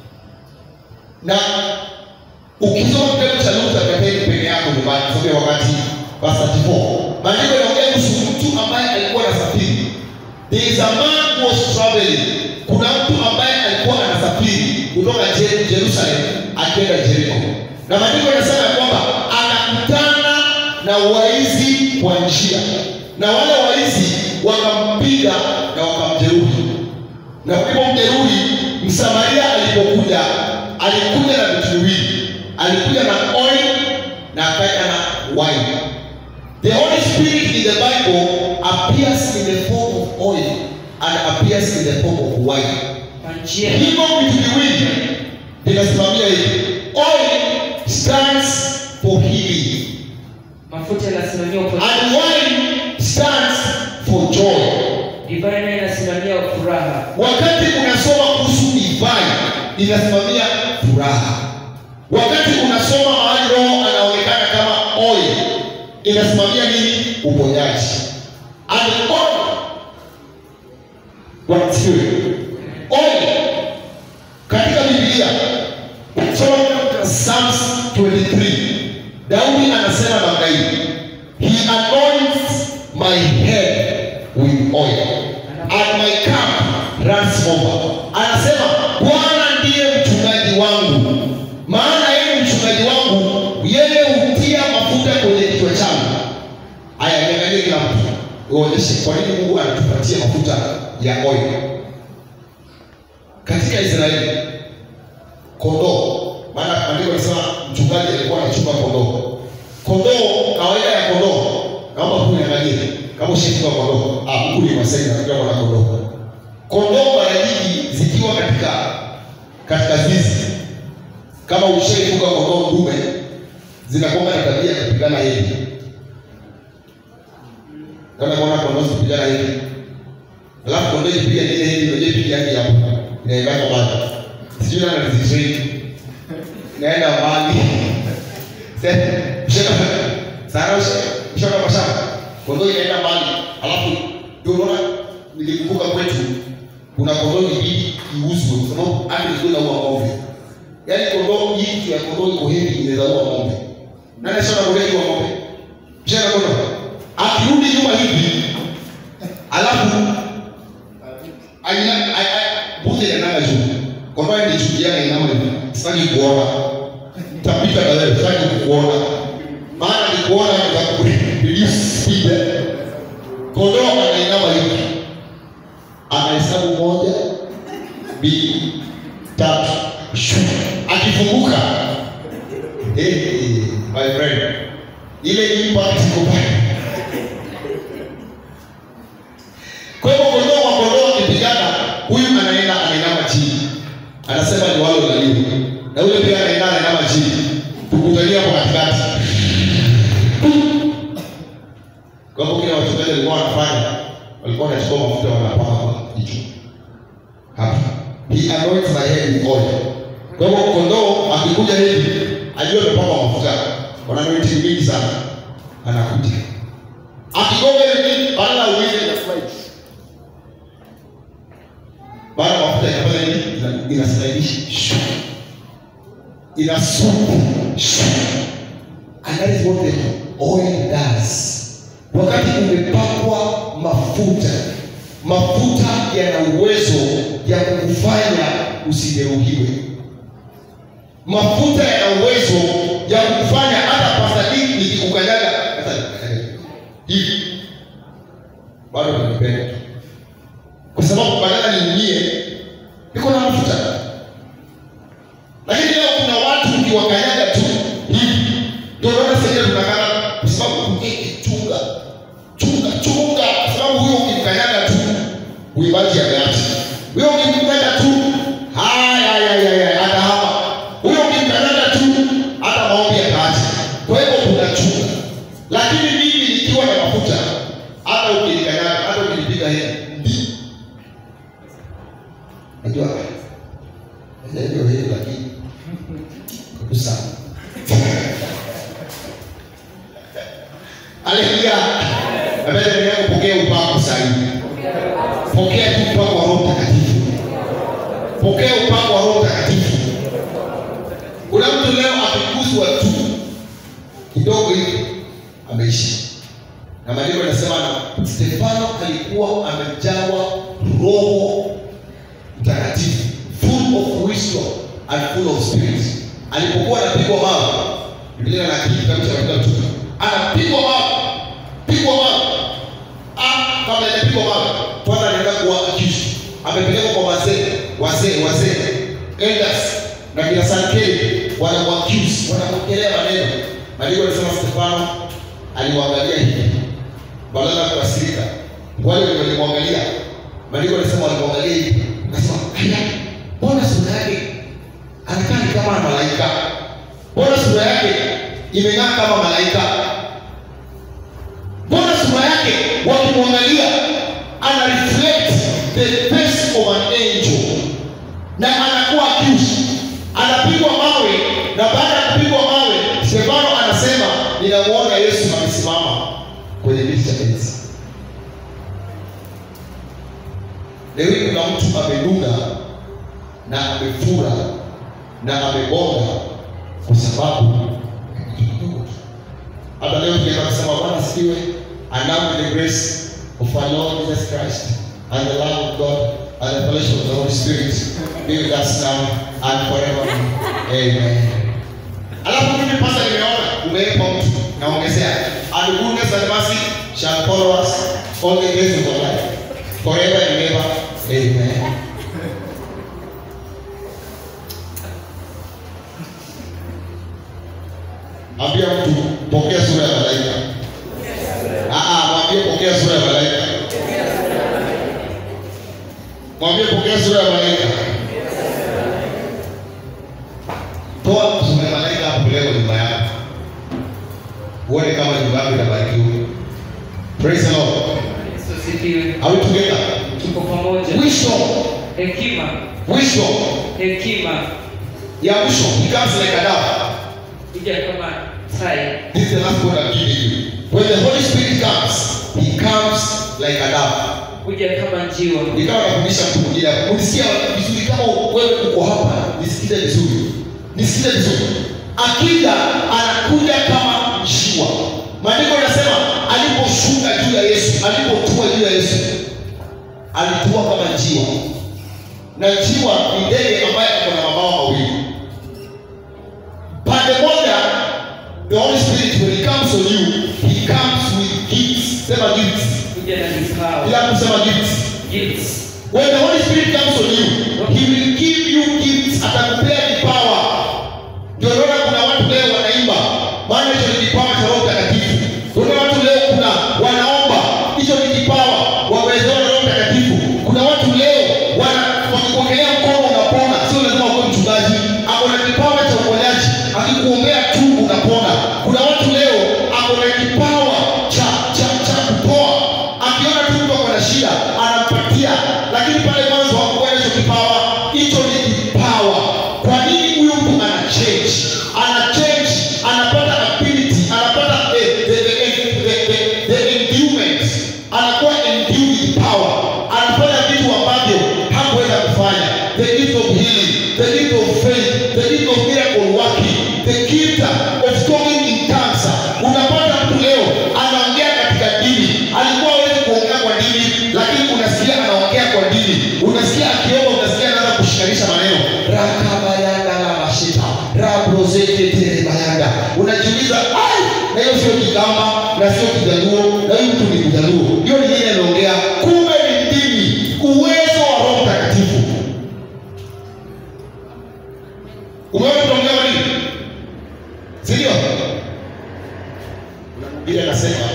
Na ukisoma kitabu cha Luka kateni peke yako nyumbani, sababu ya wakati verse 34. Maandiko yanaongea kuhusu mtu ambaye alikuwa anasafiri. There is a man who was traveling. Kuna mtu ambaye alikuwa anasafiri kutoka Je- Jerusalem akienda Jeriko, na maandiko yanasema ya kwamba anakutana na waizi kwa njia, na wale waizi wakampiga na wakamjeruhi. Na walipomjeruhi, Msamaria alipokuja, alikuja na vitu viwili, alikuja na oil na akaja na wine. The Holy Spirit in the Bible appears in the form of oil and appears in the form of wine. kwa njia Hivyo vitu viwili vinasimamia hivi. Oil stands for healing mafuta yanasimamia uponyaji and wine stands for joy. divai nayo inasimamia furaha Wakati unasoma kuhusu divine inasimamia furaha. Wakati unasoma mahali Roho anaonekana kama oil inasimamia nini? Uponyaji. And oil Bwana asifiwe. Oil katika Biblia soma Psalms 23 Daudi anasema namna hii he anoints my head with oil and my cup runs over anasema bwana ndiye mchungaji wangu maana yeye mchungaji wangu yeye hutia mafuta kwenye kichwa changu haya niangalie kila mtu uonyeshe kwa nini mungu anatupatia mafuta ya oil katika israeli kondoo maana maandiko yanasema mchungaji alikuwa anachunga kondoo kondoo kawaida ya kondoo naomba tu niangalie kama ushafuga kondoo ah huku ni masai nafikia mwana kondoo kondoo mara nyingi zikiwa katika katika zizi kama ushaifuga kondoo ndume zinakuwa na tabia ya kupigana hivi kama kuona kondoo zikipigana hivi alafu kondoo ikipiga ile hivi ndio ipiga yake hapo inaendana mbali sijui nani anazitrain naenda mbali sana ushaona kwa shamba kondoo inaenda mbali alafu ndio unaona nilikumbuka kwetu kuna kondoo ilibidi iuzwe kwa sababu hata ilikuwa inaua ng'ombe yaani kondoo hii kitu ya kondoo iko hivi inaweza ua ng'ombe nani ashaona kondoo ikiwa ng'ombe mshaona kondoo akirudi nyuma hivi alafu aina mbuzi inaenda juu kondoo ni juu yake inama hivi sitaki kuona tapita na wewe sitaki kukuona maana nikuona nitakureduce speed kondoo anainama hivi anahesabu moja mbili tatu shu akifunguka hey, my friend ile impact iko pale kwa hivyo kondoo kwa kondoo akipigana huyu anaenda anainama chini anasema ni wale ulaliwa na yule pia anaenda anainama chini tukutania kwa katikati kwa hivyo kile wachungaji walikuwa wanafanya walikuwa wanachukua mafuta wanapaka kwa kichwa hapa he anoints my head with oil kwa hivyo kondoo akikuja hivi ajue amepaka mafuta wana anointing mingi sana anakuja akigonga hivi badala uize na slide baada ya mafuta inafanya nini Ina- inaslidisha Shoo. ina supu Shoo. and that is what the oil does wakati umepakwa mafuta mafuta yana uwezo ya kukufanya usijeruhiwe mafuta yana uwezo ya kukufanya hata pasadiki nikikukanyaga hata nikukanyaga hivi bado nanipenda kwa sababu badala niumie niko na mafuta lakini leo kuna watu ukiwakanyaga tu hivi ndio unaona sasa tunakaa kwa sababu eh, chunga chunga chunga kwa sababu huyo ukimkanyaga tu uibaji ameacha huyo ukimkanyaga tu haya haya haya hata hapa huyo ukimkanyaga tu hata maombi ataacha kwa hivyo tunachunga lakini mimi nikiwa na mafuta hata ukinikanyaga hata ukinipiga hii ndi najua ndio hili lakini kabisa Haleluya. Napenda endelea kupokea upako sasa hivi. Pokea tu upako wa Roho Mtakatifu. Pokea upako wa Roho Mtakatifu. Kuna mtu leo akiguswa tu kidogo hivi ameisha. Na maandiko yanasema na Stefano alikuwa amejawa Roho Mtakatifu, full of wisdom and full of spirit. alipokuwa anapigwa mawe biblia na kitabu cha Matendo mtume anapigwa mawe pigwa mawe ah kama anapigwa mawe kwanza anaenda kuwa accused amepelekwa kwa wazee wazee wazee elders na kina sankeli wanamwaccuse wanamwekelea maneno maandiko anasema Stefano aliwaangalia hivi badala ya kukasirika wale walimwangalia maandiko anasema walimwangalia hivi akasema aya mbona sura yake anakaa ni kama malaika mbona sura yake imeng'aa kama malaika mbona sura yake wakimwangalia ana reflect the face of an angel na anakuwa accused anapigwa mawe na baada ya kupigwa mawe stefano anasema ninamwona yesu amesimama kwenye kiti cha enzi leo hii kuna mtu amedunga na amefura na amebonga kwa sababu ya kitu kidogo tu. hata leo tukienda kusema bwana sikiwe and now with the grace of our lord jesus christ and the love of god and the fellowship of the holy spirit be with us now and forever amen alafu mimi pasa nimeona umeipa mtu naongezea and goodness and mercy shall follow us all the days of our life forever and ever amen ambia mtu pokea sura ya malaika Ah, ah, mwambie pokea sura ya malaika mwambie pokea sura ya malaika toa sura ya malaika hapo leo nyumba yako uone kama nyumba yako inabarikiwa praise the lord Yesu asifiwe. are we together Tuko pamoja. wisdom Hekima, wisdom hekima ya wisdom becomes like a dove kuja kama tai. This is the last word I'm giving you. When the Holy Spirit comes, He comes like a dove. kuja kama njiwa. Nikawa nafundisha mtu mwingine hapo. Unisikia vizuri kama wewe uko hapa, nisikize vizuri. Nisikize vizuri. Akija anakuja kama njiwa. Maandiko yanasema aliposhuka juu ya Yesu, alipotua juu ya Yesu, alitua kama njiwa. Na njiwa ni ndege ambaye ako na mabawa mawili. Pande moja the Holy Spirit when he comes on you, he comes with gifts. Sema gifts. Kuja na vipawa. Bila kusema gifts. Gifts. When the Holy Spirit comes on you, he will give you gifts. Atakupea vipawa. Ndio unaona kuna watu leo wanaimba, maana hicho ni kipawa cha Roho Mtakatifu. Kuna watu leo kuna wanaomba, hicho ni kipawa wamewezewa na Roho Mtakatifu. Kuna watu leo wana wakikuongelea mkono unapona, sio lazima uwe mchungaji. Ako na kipawa cha uponyaji, akikuombea tu unapona. Kuna watu leo ako na kipawa cha cha cha kupoa, akiona tu mtu ako na shida anampatia, lakini pale mwanzo hakuwa na hicho kipawa. Hicho ni kipawa. Kwa nini huyu mtu ana change? Ana change, anapata ability, anapata eh, the, the, the, the, the, the endowment. Anakuwa endued with power. Anafanya vitu ambavyo hakuweza kufanya. The gift of healing, the gift of faith, the gift of miracle working, the gift of talking in tongues. Unapata mtu leo anaongea katika dini. Alikuwa hawezi kuongea kwa dini, lakini unasikia anaongea kwa dini. Unasikia akiomba, unasikia anaanza kushikanisha maneno. Rakabayanga la mashita, rabrozete terebayanga. Unajiuliza, ai, na hiyo sio Kigamba na sio Kijaluo, na huyu mtu ni Mjaluo. Hiyo ni yeye anaongea. Kumbe ni dini, uwezo wa Roho Mtakatifu. Umeona tunaongea nini? Si ndio? Biblia inasema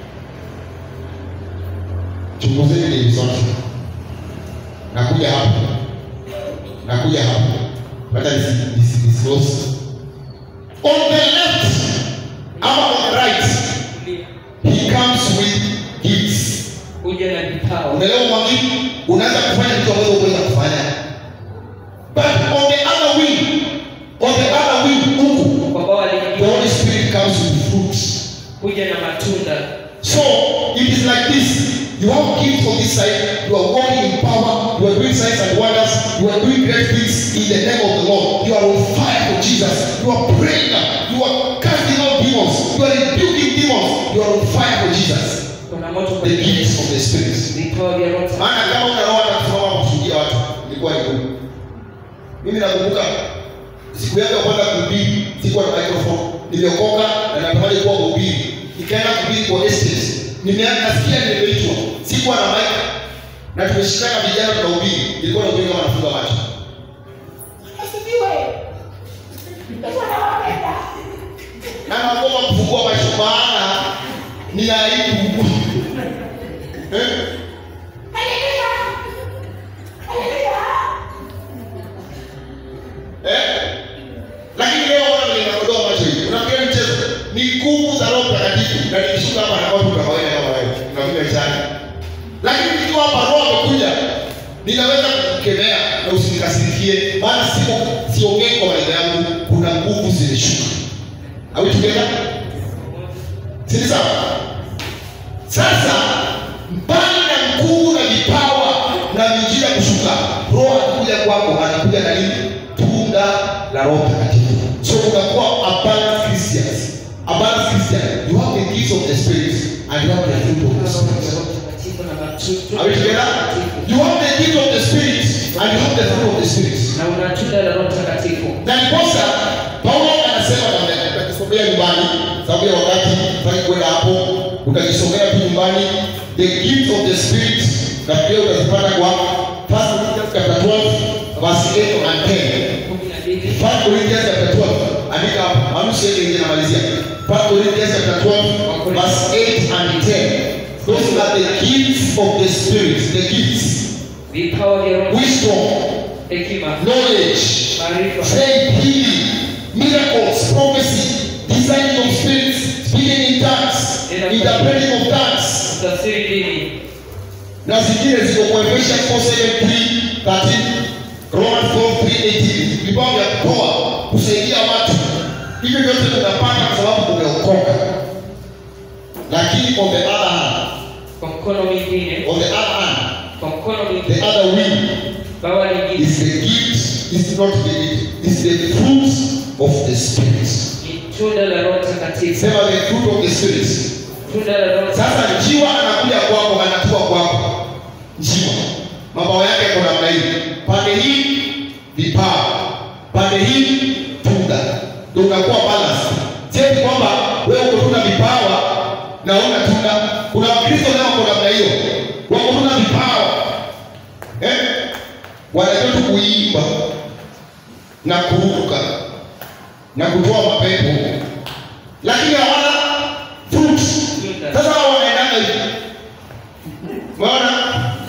chunguzeni dini zote. Nakuja hapo, nakuja hapo, hata nisi- nisi- disclose. On the left ama on the right, he comes with gifts. Kuja na vipawa. Unaelewa mwalimu? Unaweza kufanya vitu ambavyo huwezi kufanya. But on the other wing, on the other wing huku, Kwa bawa the lingine Holy Spirit comes with fruits. kuja na matunda. So it is like this. You have gifts on this side. You are walking in power. You are doing signs and wonders. You are doing great things in the name of the Lord. You are on fire for Jesus. You are praying. You are casting out demons. You are rebuking demons. You are on fire for Jesus. Kuna moto The kwenye gifts of the Spirit. vipawa vya Roho. maana kama una roho hata kusimama kushuhudia watu ilikuwa ni ngumu mimi nakumbuka siku yangu ya kwanza kuhubiri sikuwa na microphone nimeokoka na natamani kuwa mhubiri nikaenda kuhubiri kwa estate nimeanza nasikia nimeitwa sikuwa na mic na tumeshikana vijana tunahubiri nilikuwa nahubiri kama nafunga macho na naomba kufungua macho maana ni aibu Eh? Eh? lakini leo wana vile nakodoa macho hivi unafikiria mchezo ni nguvu za roho mtakatifu na nikishuka hapa na watu kawaida kama wewe unakuja chani lakini nikiwa hapa roho amekuja ninaweza kukemea na usinikasirikie maana siko siongei kwa maneno yangu kuna nguvu zimeshuka au together si ni sawa sasa mbali na nguvu na vipawa na miujiza kushuka roho anakuja kwako anakuja na nini tunda la roho mtakatifu so unakuwa abundant christians abundant christian you have the gifts of the spirit and you have the fruit of the spirit Mtakatifu na matunda are we together you have the gift of the spirit and you have the fruit of the spirit na una tunda la Roho Mtakatifu. na ndiposa paulo anasema namna utakisomea nyumbani sababu ya wakati taki kwenda hapo utakisomea tu nyumbani the gift of the spirit na pia utazipata kwa First Corinthians chapter 12 verse 8 and 10 kumi na mbili First Corinthians chapter 12 andika hapo manusi yake nje namalizia First Corinthians chapter 12 verse 8 and 10 those are the gifts of the spirit the gifts vipawa vya Roho, wisdom hekima, knowledge maarifa, faith, healing, miracles, prophecy, discerning of spirits, speaking in tongues, interpreting of tongues. tafsiri dini, Na zingine ziko kwa Ephesians 4:7, 3, 13, Romans 4:3, 18. Vipawa vya kutoa, kusaidia watu. Hivyo vyote tunapata kwa sababu tumeokoka. Lakini on the other hand, kwa mkono mwingine, on the other hand, kwa mkono the mwingine, other wing bawa lingine is the gift, is not the gift, is the fruit of the spirit. ni tunda la Roho Mtakatifu, Sema the fruit of the spirit. tunda la Roho Sasa njiwa anakuja kwako, anatua kwako. Njiwa mabawa yake yako namna hii, pande hii vipawa, pande hii tunda, ndio unakuwa balance. Sio kwamba wewe uko tuna vipawa na una tunda. Kuna Wakristo nao wako namna hiyo, wako tuna vipawa eh, wanajua tu kuimba na kuruka na kutoa mapepo, lakini hawana fruit. Tunda. Sasa hao wanaendanga hivi. Umeona?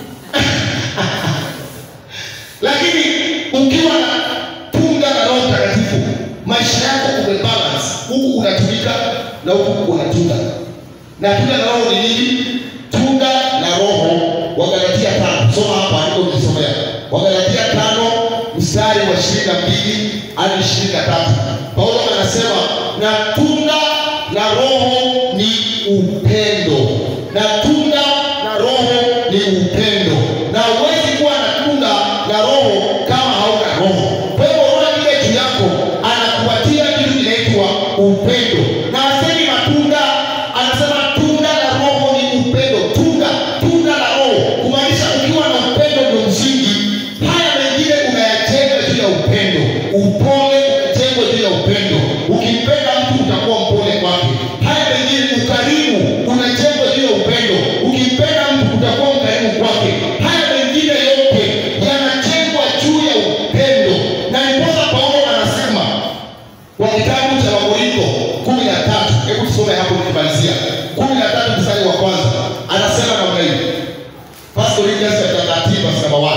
Lakini ukiwa na tunda la Roho Mtakatifu, maisha yako umebalance. Huku unatumika na huku unatunda. Na tunda la Roho ni nini? Tunda la Roho Wagalatia tano. Soma hapa andiko ukisomea. Wagalatia tano mstari wa ishirini na mbili hadi ishirini na tatu. Paulo anasema na tunda la Roho ni upendo, na tunda la Roho ni upendo, na huwezi kuwa na tunda la Roho kama hauna Roho. Kwa hivyo Roho ile juu yako anakupatia kitu kinaitwa upendo, na asemi matunda, anasema tunda la Roho ni upendo. Tunda, tunda la Roho kumaanisha ukiwa na upendo ndio msingi. Haya mengine unayajenga juu ya upendo, upole unajengwa juu ya upendo. Ukimpenda mtu utakuwa mpole kwake. Haya mengine ukarimu unajengwa juu ya upendo. Ukimpenda mtu utakuwa mkarimu kwake. Haya mengine yote yanajengwa juu ya upendo, na ndiposa Paulo anasema kwa kitabu cha Wakorintho kumi na tatu. Hebu tusome hapo nikimalizia, kumi na tatu mstari wa kwanza, anasema namna hii, First Corinthians chapter 13 verse number 1.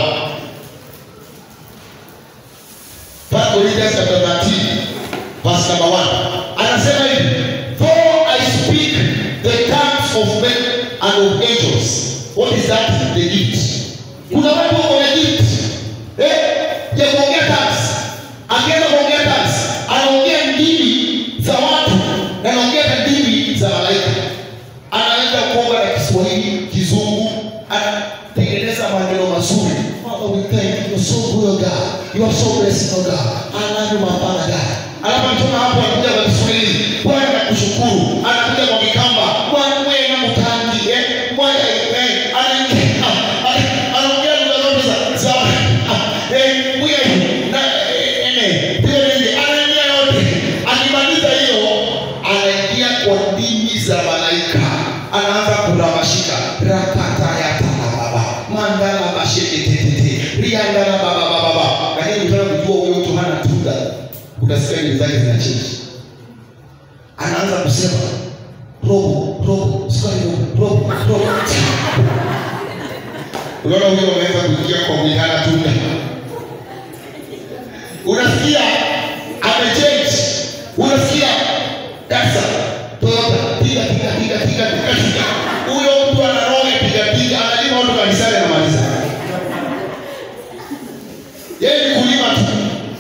First Corinthians chapter 13 verse number 1. Anasema hivi, though I speak the tongues of men and of angels. What is that? The gift. Kuna watu wako na gift. Eh? Ya kuongea tongues. Akianza kuongea tongues, anaongea ndimi za watu na anaongea na ndimi za malaika. Anaanza kuomba na Kiswahili, Kizungu, anatengeneza maneno mazuri. Father, we thank you. You're so good, oh God. You are so blessed, oh God. Anani mapana God. Alafu mtuna hapo anakuja kwa Kiswahili. Bwana nakushukuru. Anakuja kwa Kikamba. Bwana wewe na mtangi. Eh? Bwana eh anaingia. Anaongea lugha zote za za. Eh, wewe na eh eh. Ndio ndio utasikia nywele zake zinachenji anaanza kusema robo robo sukari robo robo robo unaona huyo ameweza kuingia kwa mwihana tunda unasikia amechange unasikia dasa toyota piga piga piga piga piga piga huyo mtu anaroga piga piga analima watu kanisani anamaliza yeye ni kulima tu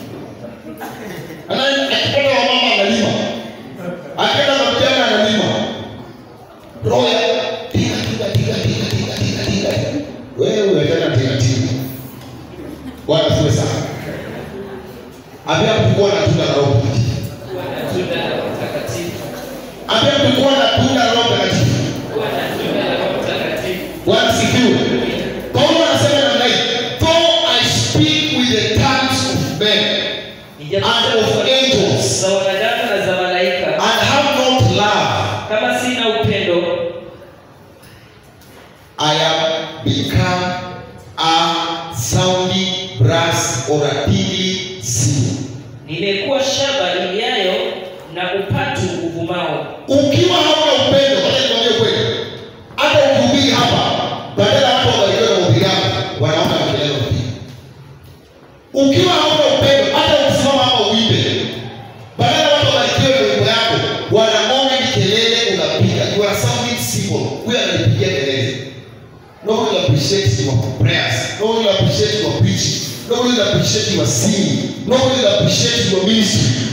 Ana- akipata wamama analima akienda kwa vijana analima roho ya piga piga piga piga piga piga piga wewe achana piga piga bwana siwe sana ambia kukuwa na tunda la roho mtakatifu kuwa na tunda la Roho Mtakatifu, ambia kukuwa na tunda la roho mtakatifu kuwa na tunda la Roho Mtakatifu. bwana sifiwe paulo anasema namna hii though i speak with the tongues of men and of angels za wanadamu na za malaika, and have not love kama sina upendo, I am become a sounding brass or a tingling cymbal. nimekuwa shaba iliayo na upatu uvumao. Ukiwa hauna upendo, wacha nikwambie kweli, hata ukihubiri hapa, badala watu wabarikiwe na mahubiri yako, wanaona kelele unapiga. Ukiwa hauna upendo, hata ukisimama hapa uimbe, badala watu wabarikiwe na wimbo yako, wanaona ni kelele unapiga. You are sounding cymbal. Huyu ananipigia kelele. Nobody will appreciate your prayers. Nobody will appreciate your preaching. Nobody will appreciate your singing. Nobody will appreciate your ministry.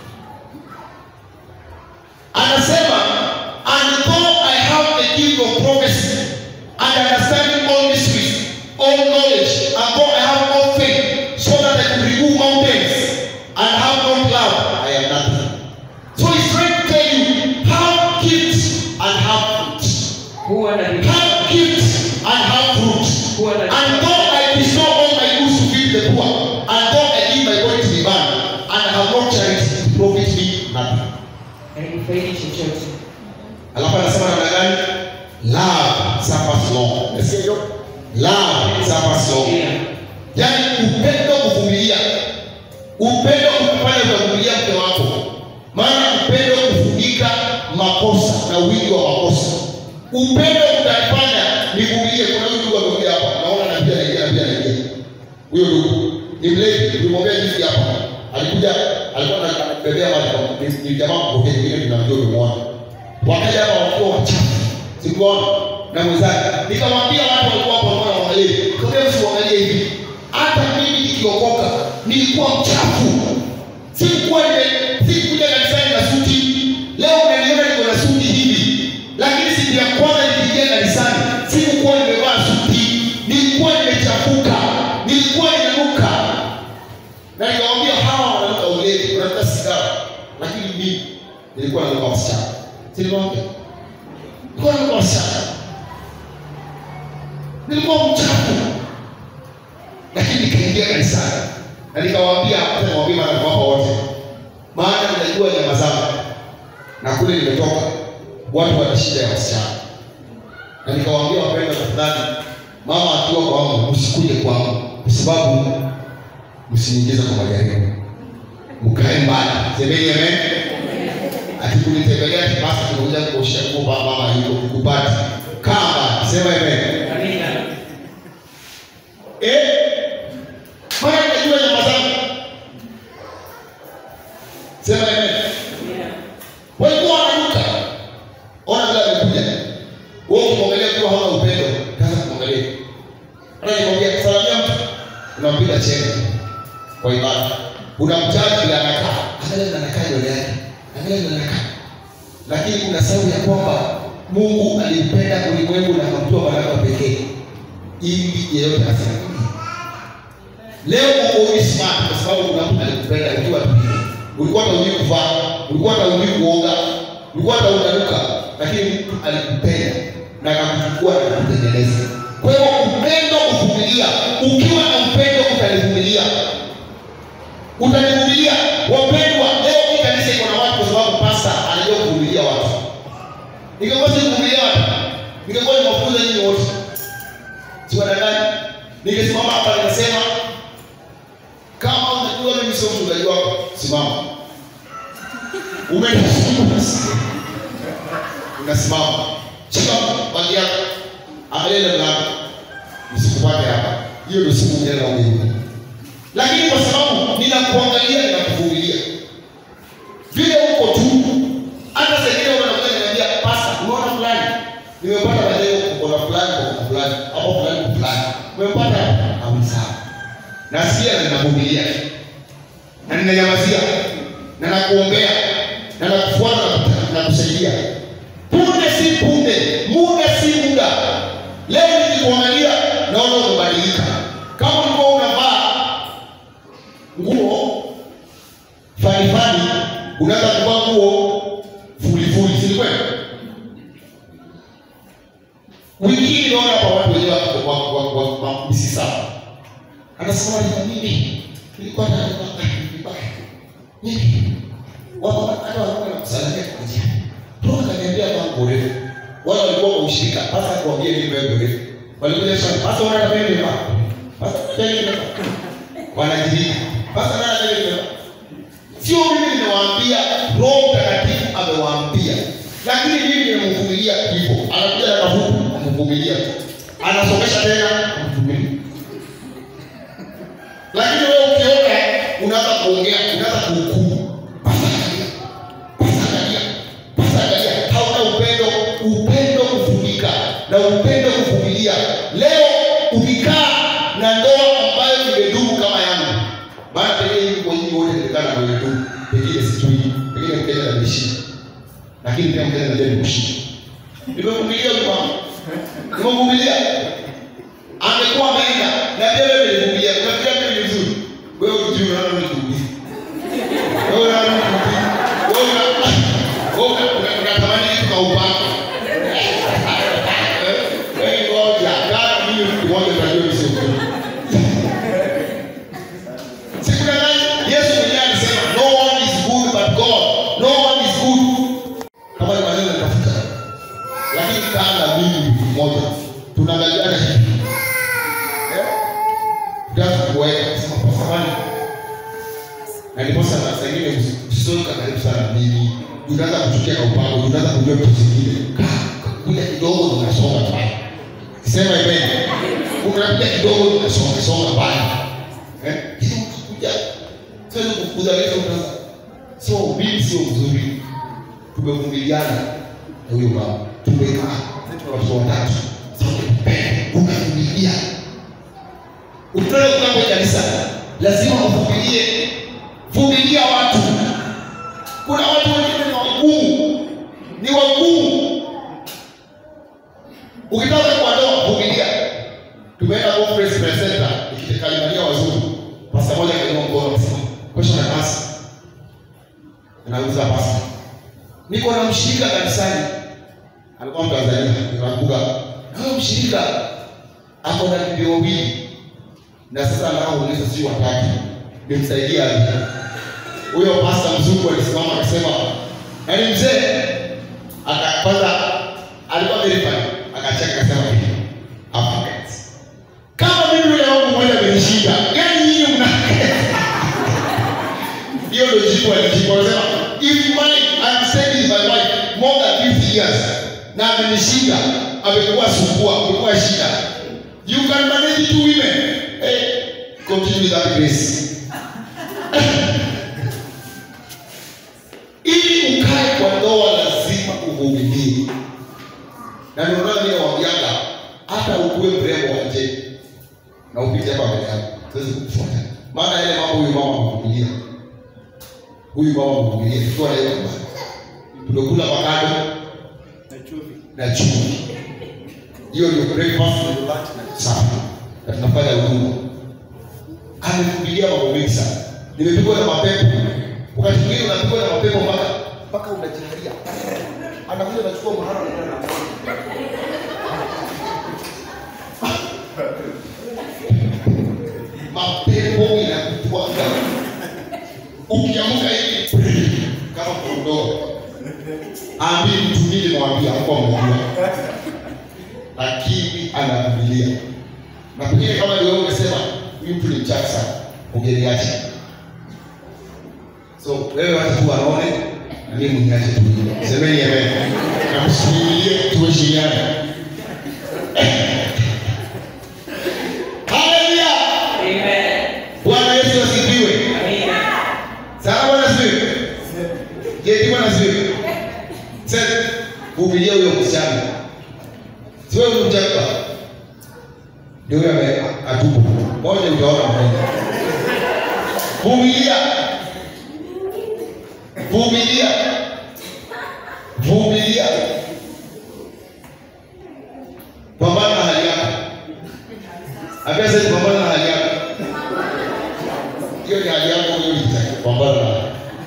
Anasema, and though I have the gift of prophecy and understanding all mysteries, all knowledge, and though I have all faith, so that I can remove mountains and have not love, I am nothing. So he's trying to tell you, have gifts and have fruit. Kuwa na bidii, Have gifts and have fruit. kuwa na And though I bestow all my goods to feed the poor, and though I give my body to be burned, and have not charity, it profit me nothing. hainifaidi chochote. Alafu anasema namna gani? Love suffers long. Nasikia hiyo? Love suffers long. Pia, Yaani upendo kuvumilia. Upendo kufanya utavumilia mke wako. Maana upendo kufunika makosa na wingi wa makosa. Upendo utanifanya nivumilie. Kuna huyu ndugu amekuja hapa. Naona na pia anaingia na pia anaingia. Huyo ndugu ni mlevi, tulimwambia juzi hapa. Alikuja alikuwa anabebea maji kwa ni- ni jamaa mpokea mwingine tunamjua umemuona. Wakaja hapa wakiwa wachafu. Sikuona na mwenzake. Nikamwambia watu walikuwa hapo wanaona waangalie. Nikamwambia msiangalie hivi. Hata mimi nikiokoka nilikuwa mchafu. Sikuwa nime sikuja kanisani na suti. Leo unaniona niko na suti hivi. Lakini siku ya kwanza nikiingia kanisani sikuwa nimevaa suti. Nilikuwa nimechafuka. Nilikuwa ninanuka. Na nikamwambia hawa wananuka ulevi, wananuka sigara. Lakini mimi nilikuwa nanuka wasichana. Si nilimwambia? Nilikuwa nanuka wasichana. Nilikuwa mchafu lakini nikaingia kanisani na nikawaambia hata niwaambie mara kwamba wote, maana ninajua nyama zangu na kule nimetoka watu wana shida ya wasichana, na nikawaambia wapendwa, tafadhali, mama akiwa kwangu msikuje kwangu, kwa sababu msiniingize kwa majaribu, mkae mbali. Semeni amen. Akikunitembelea kipasa, tunakuja kuosha nguo, mama yuko kukupata, kaa mbali. Sema amen. amina. Eh? Maana ninajua nyama zangu. Sema amen. Amina. Walikuwa wananuka. Ona vile amekuja. Wewe ukimwangalia kwa hauna upendo, kaza kumwangalia. Ana nikwambia salamia mtu, unampiga chenga kwa ibada. Unamjaji vile anakaa. Angalia vile anakaa nywele yake. Angalia vile anakaa. Lakini kuna sababu ya kwamba Mungu alimpenda ulimwengu na akamtoa mwana wake pekee ili yeyote asiangamie. Leo uko hivi smart kwa sababu kuna mtu alikupenda ukiwa tulivu. Ulikuwa hata hujui kuvaa, ulikuwa hata hujui kuoga, ulikuwa hata unanuka, lakini mtu alikupenda na akakuchukua na kukutengeneza. Kwa hiyo upendo kuvumilia, ukiwa na upendo utalivumilia, utalivumilia. Wapendwa, leo hii kanisa iko na watu kwa sababu pasta anajua kuvumilia watu. Ningekuwa si kuvumilia watu, ningekuwa nimewafukuza nyinyi wote siwadangani ningesimama hapa nikasema kama unajua mimi sio mchungaji wako, simama. Umenisikia? Unasimama. Shika bagi yako. Angalia ile mlango. Usikupate hapa. Hiyo ndio siku ngine na ubiri. Lakini kwa sababu ninakuangalia ninakuvumilia. Vile uko tu hata saa ingine unakuja niambia pasa, unaona fulani nimepata maneno kwa fulani kwa fulani hapo fulani kwa fulani. Umepata au sawa. Nasikia na ninavumilia. Na ninanyamazia na nakuombea na nakufuata na kusaidia. Punde si punde, muda si muda. Leo nikikuangalia naona umebadilika. Kama ulikuwa unavaa nguo fani fani, unaanza kuvaa nguo fuli fuli, si kweli? Wiki hii naona hapa watu wenyewe wako wa- wa- wa- wa- wa- si sawa. Anasema ni mimi nilikuwa na vibaya. Mimi wao hata wanakuwa na kusalimia kwa njia. Roho kaniambia mambo refu. Wale walikuwa kwa ushirika, hasa kuambia mimi wewe refu. Walikuja sana, hasa wana na mimi hapa. Hasa tena mimi wanajirika. Hasa na mimi hapa. Sio mimi nimewaambia, Roho Mtakatifu amewaambia. Lakini mimi nimemvumilia hivyo. Anakuja na kafuku, amvumilia. Anasomesha tena, amvumilia. Lakini wewe ukiona unaanza kuongea, unaanza kuhukumu. Pasa angalia. Pasa angalia. Pasa angalia. Hauna upendo, upendo kufunika na upendo kuvumilia. Leo ukikaa na ndoa ambayo imedumu kama yangu. Maana pengine hivi kwa nyinyi wote nilikuwa na ndoa yetu. Pengine sijui, pengine mkenya na bishi. Lakini pia mkenya na deni kushika. Nimevumilia huyu mama. Nimevumilia. Amekuwa ameenda na pia wewe ulivumilia. Unafikiria mimi ni mzuri. Wewe unajua unaona mimi ni mzuri. Wewe unaona mimi ni mzuri. Wewe una wewe una- una- unatamani kitu kwa upako. Wewe ngoja, kama mimi mtu mmoja unajua mimi sio mzuri. Siku ya nani? Yesu mwenyewe alisema no one is good but God. No one is good. Kama ni maneno nitafuta. Lakini kaa na mimi mtu mmoja. Tunaangaliana hivi. Eh? Ndio kuweka kusema kwa samani. Na ndipo sana saa ingine usitoka karibu sana na mimi. Unaanza kuchukia kwa upako, unaanza kujua vitu vingine. Kaa kuja kidogo unasonga pale. Sema amen. Unakuja kidogo unasonga songa pale. Eh? Hizo kuja. Sasa kukudhalika unaanza. So mimi sio mzuri. Tumevumiliana na huyo baba. Tumekaa. Sisi watoto watatu. Sasa unavumilia. Ukitaka kukaa kwa kanisa lazima uvumilie. Vumilia watu. Kuna watu wengine ni wagumu, ni wagumu. Ukitaka kwa ndoa vumilia. Tumeenda conference presenter ikitekalimania wazungu. Pasta moja kainua mkono akasema, "Kesho na pasta." Anauza pasta. Niko na mshirika kanisani. Alikuwa Mtanzania, ninakumbuka. Na huyo mshirika ako na bibi wawili na sasa nao uliza si watatu nimsaidia aje huyo pasta mzungu alisimama akasema yaani mzee aka- kwanza alikuwa verified akacheka akasema hivi Africans kama mimi yule wangu mmoja amenishinda gani nyinyi mna hiyo ndio jibu alijibu anasema if mine I'm staying with my wife more than 50 years na amenishinda amekuwa sumbua amekuwa shida you can manage two women hey, continue with that grace ili ukae kwa ndoa lazima uvumilie na ndio maana mimi nawaambiaga hata ukuwe mrembo wa nje na upite hapa mbele yako siwezi kukufuata maana yale mambo huyu mama amevumilia huyu mama amevumilia tukiwa na yeye nyumbani tumekula makado na chumvi hiyo ndio breakfast na lunch na supper na tunafanya huduma amevumilia mambo mengi sana nimepigwa na mapepo wakati mwingine unapigwa na mapepo mpaka mpaka unajiharia anakuja anachukua mahara na na mapepo inakutwaga ukiamka hivi kama kondoo ambi mtu mimi nimwambia hapo amejua lakini anavumilia na pengine kama ndio wewe unasema huyu mtu ni mchafu sana ungeniacha So wewe wacha tu waone na mimi mniache tu. Semeni amen. Na msimulie tuheshimiane. Haleluya. Amen. Bwana Yesu asifiwe. Amina. Sana Bwana asifiwe. Je, Bwana asifiwe. Sasa vumilia huyo msichana. Sio huyo mjaka. Ndio yule ame- atubu. Moja utaona mbele. Vumilia. Vumilia. Vumilia. Pambana na hali yako. Ambia sasa pambana na hali yako. Hiyo ni hali yako hiyo ni pambana na.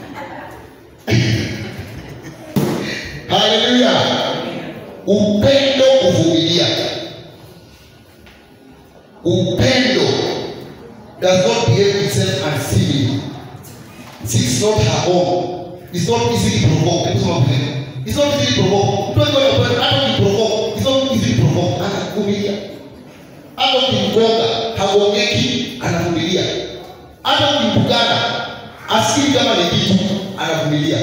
Haleluya. Upendo kuvumilia. Upendo does not behave itself uncivilly. It's not her own. It's not easily provoked. Hebu soma Biblia. It's not easily provoked. Mtu akiwa na upendo hata ukiprovoke, it's not easily provoked. Anavumilia. Hata ukimgonga, hagongeki, anavumilia. Hata ukimpugana, asikii kama ni kitu, anavumilia.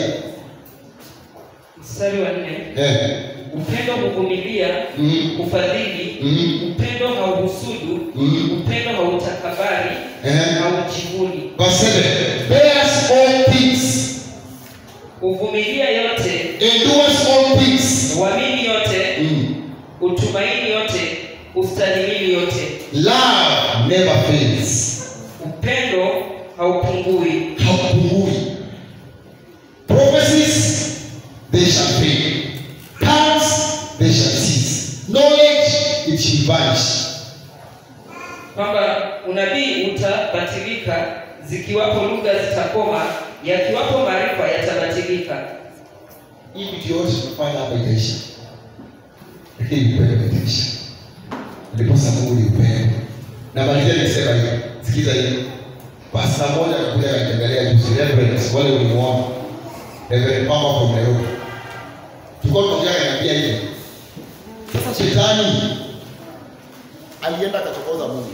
Mstari wa nne. Eh. Upendo huvumilia, Mm. hufadhili, Mm. upendo hauhusudu, Mm. upendo hautakabari, Eh. haujivuni, Verse 7. Bears all things, huvumilia yote, endures all things. huamini yote, Mm. utumaini yote, ustahimili yote. Love never fails. Upendo haupungui. Haupungui. Prophecies, they shall fail. Tongues, they shall cease. Knowledge, it shall vanish. kwamba unabii utabatilika, zikiwapo lugha zitakoma, yakiwapo maarifa yatabatilika. Hii vitu yote tunafanya hapa itaisha. Lakini upendo itaisha. Ndiposa Mungu ni upendo. Na malizia nikisema hivi. Sikiza hivi. Pasta moja akakuja akanitembelea juzi, Reverend, wale ulimuona. Reverend Papa from Nairobi. Tulikuwa tunaongea akaniambia hivi. Sasa shetani alienda akachokoza Mungu.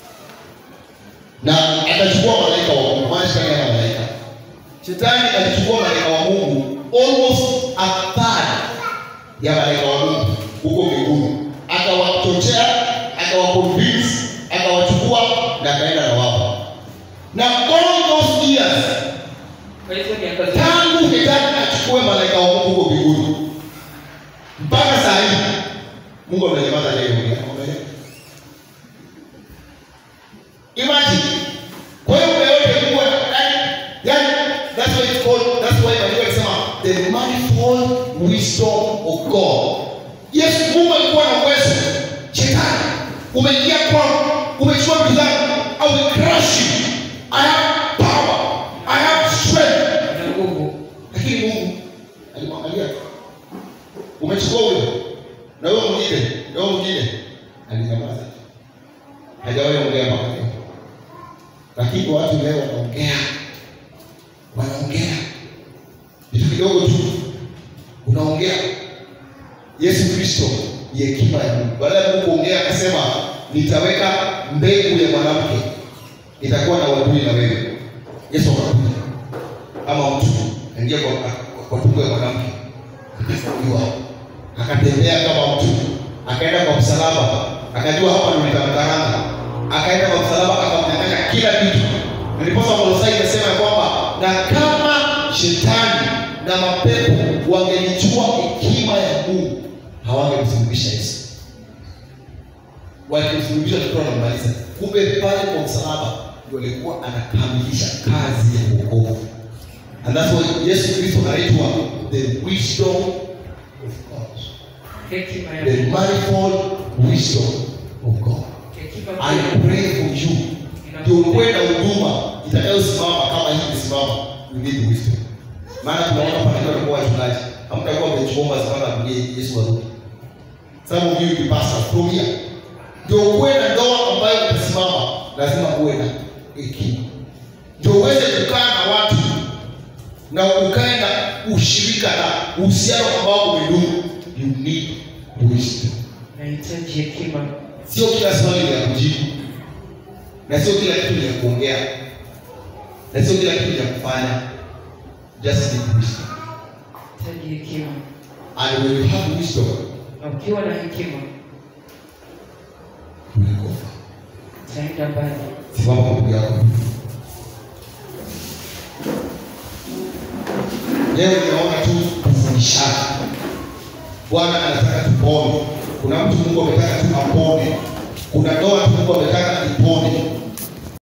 na akachukua malaika wa Mungu. Maana shetani hana malaika. Shetani alichukua malaika wa Mungu almost a third ya malaika wa Mungu huko mbinguni, akawachochea, akawaconvince, akawachukua na akaenda na wao. Na all those years Kwa hizo miaka zote tangu shetani achukue malaika wa Mungu huko mbinguni mpaka saa hii Mungu amenyamaza leo. Imagine. Kwa hiyo muda yote Mungu yani yani that's why it's called that's why Biblia inasema the manifold wisdom of God. Yes, Mungu alikuwa na uwezo. Shetani umeingia kwangu, umechukua vitu zangu, I will crush you. I have power. I have strength. na nguvu. Lakini Mungu alimwangalia. Umechukua huyo na wewe mwingine, na wewe mwingine alinyamaza. Hajawahi ongea mpaka leo. Lakini watu leo wanaongea, wanaongea vitu kidogo tu, unaongea. Yesu Kristo ni hekima ya Mungu. Baada ya Mungu kuongea, akasema nitaweka mbegu ya mwanamke, itakuwa na uadui na wewe. Yesu akakuja kama mtu aingia kwa, kwa, kwa tumbo ya mwanamke akazaliwa, akatembea kama mtu, akaenda kwa msalaba, akajua hapa ndo nitamkaranga, akaenda kwa msalaba, akamnyang'anya kila kitu. Ndiposa Kolosai inasema ya kwamba na kama shetani na mapepo wangelijua hekima ya Mungu hawangemsulubisha Yesu, walimsulubisha tukiwa wanamaliza. Kumbe pale kwa msalaba ndio alikuwa anakamilisha kazi ya wokovu. And that's why Yesu Kristo anaitwa the wisdom of God. Hekima ya The Mungu. manifold wisdom of God. Hekima I pia pray for you. Ndio uwe na huduma itakayosimama kama hii imesimama. You need wisdom. Maana tunaona pale kwa wachungaji. Hamtakuwa mmechuomba sana kulie Yesu arudi. Some of you will be pastors from here. Ndio uwe na ndoa ambayo itasimama, lazima uwe na hekima. Ndio uweze kukaa na watu na ukae na ushirika na uhusiano ambao umedumu. You need wisdom. nahitaji hekima. Sio kila swali ni ya kujibu, na sio kila kitu ni ya kuongea, na sio kila kitu ni ya kufanya. just need wisdom. hitaji hekima And when you have wisdom, na ukiwa na hekima you will go far. utaenda mbali Simama kwa miguu yako. Leo ninaona tu kufundishana. Bwana anataka tupone. Kuna mtu Mungu ametaka tu apone. Kuna ndoa tu Mungu ametaka ipone.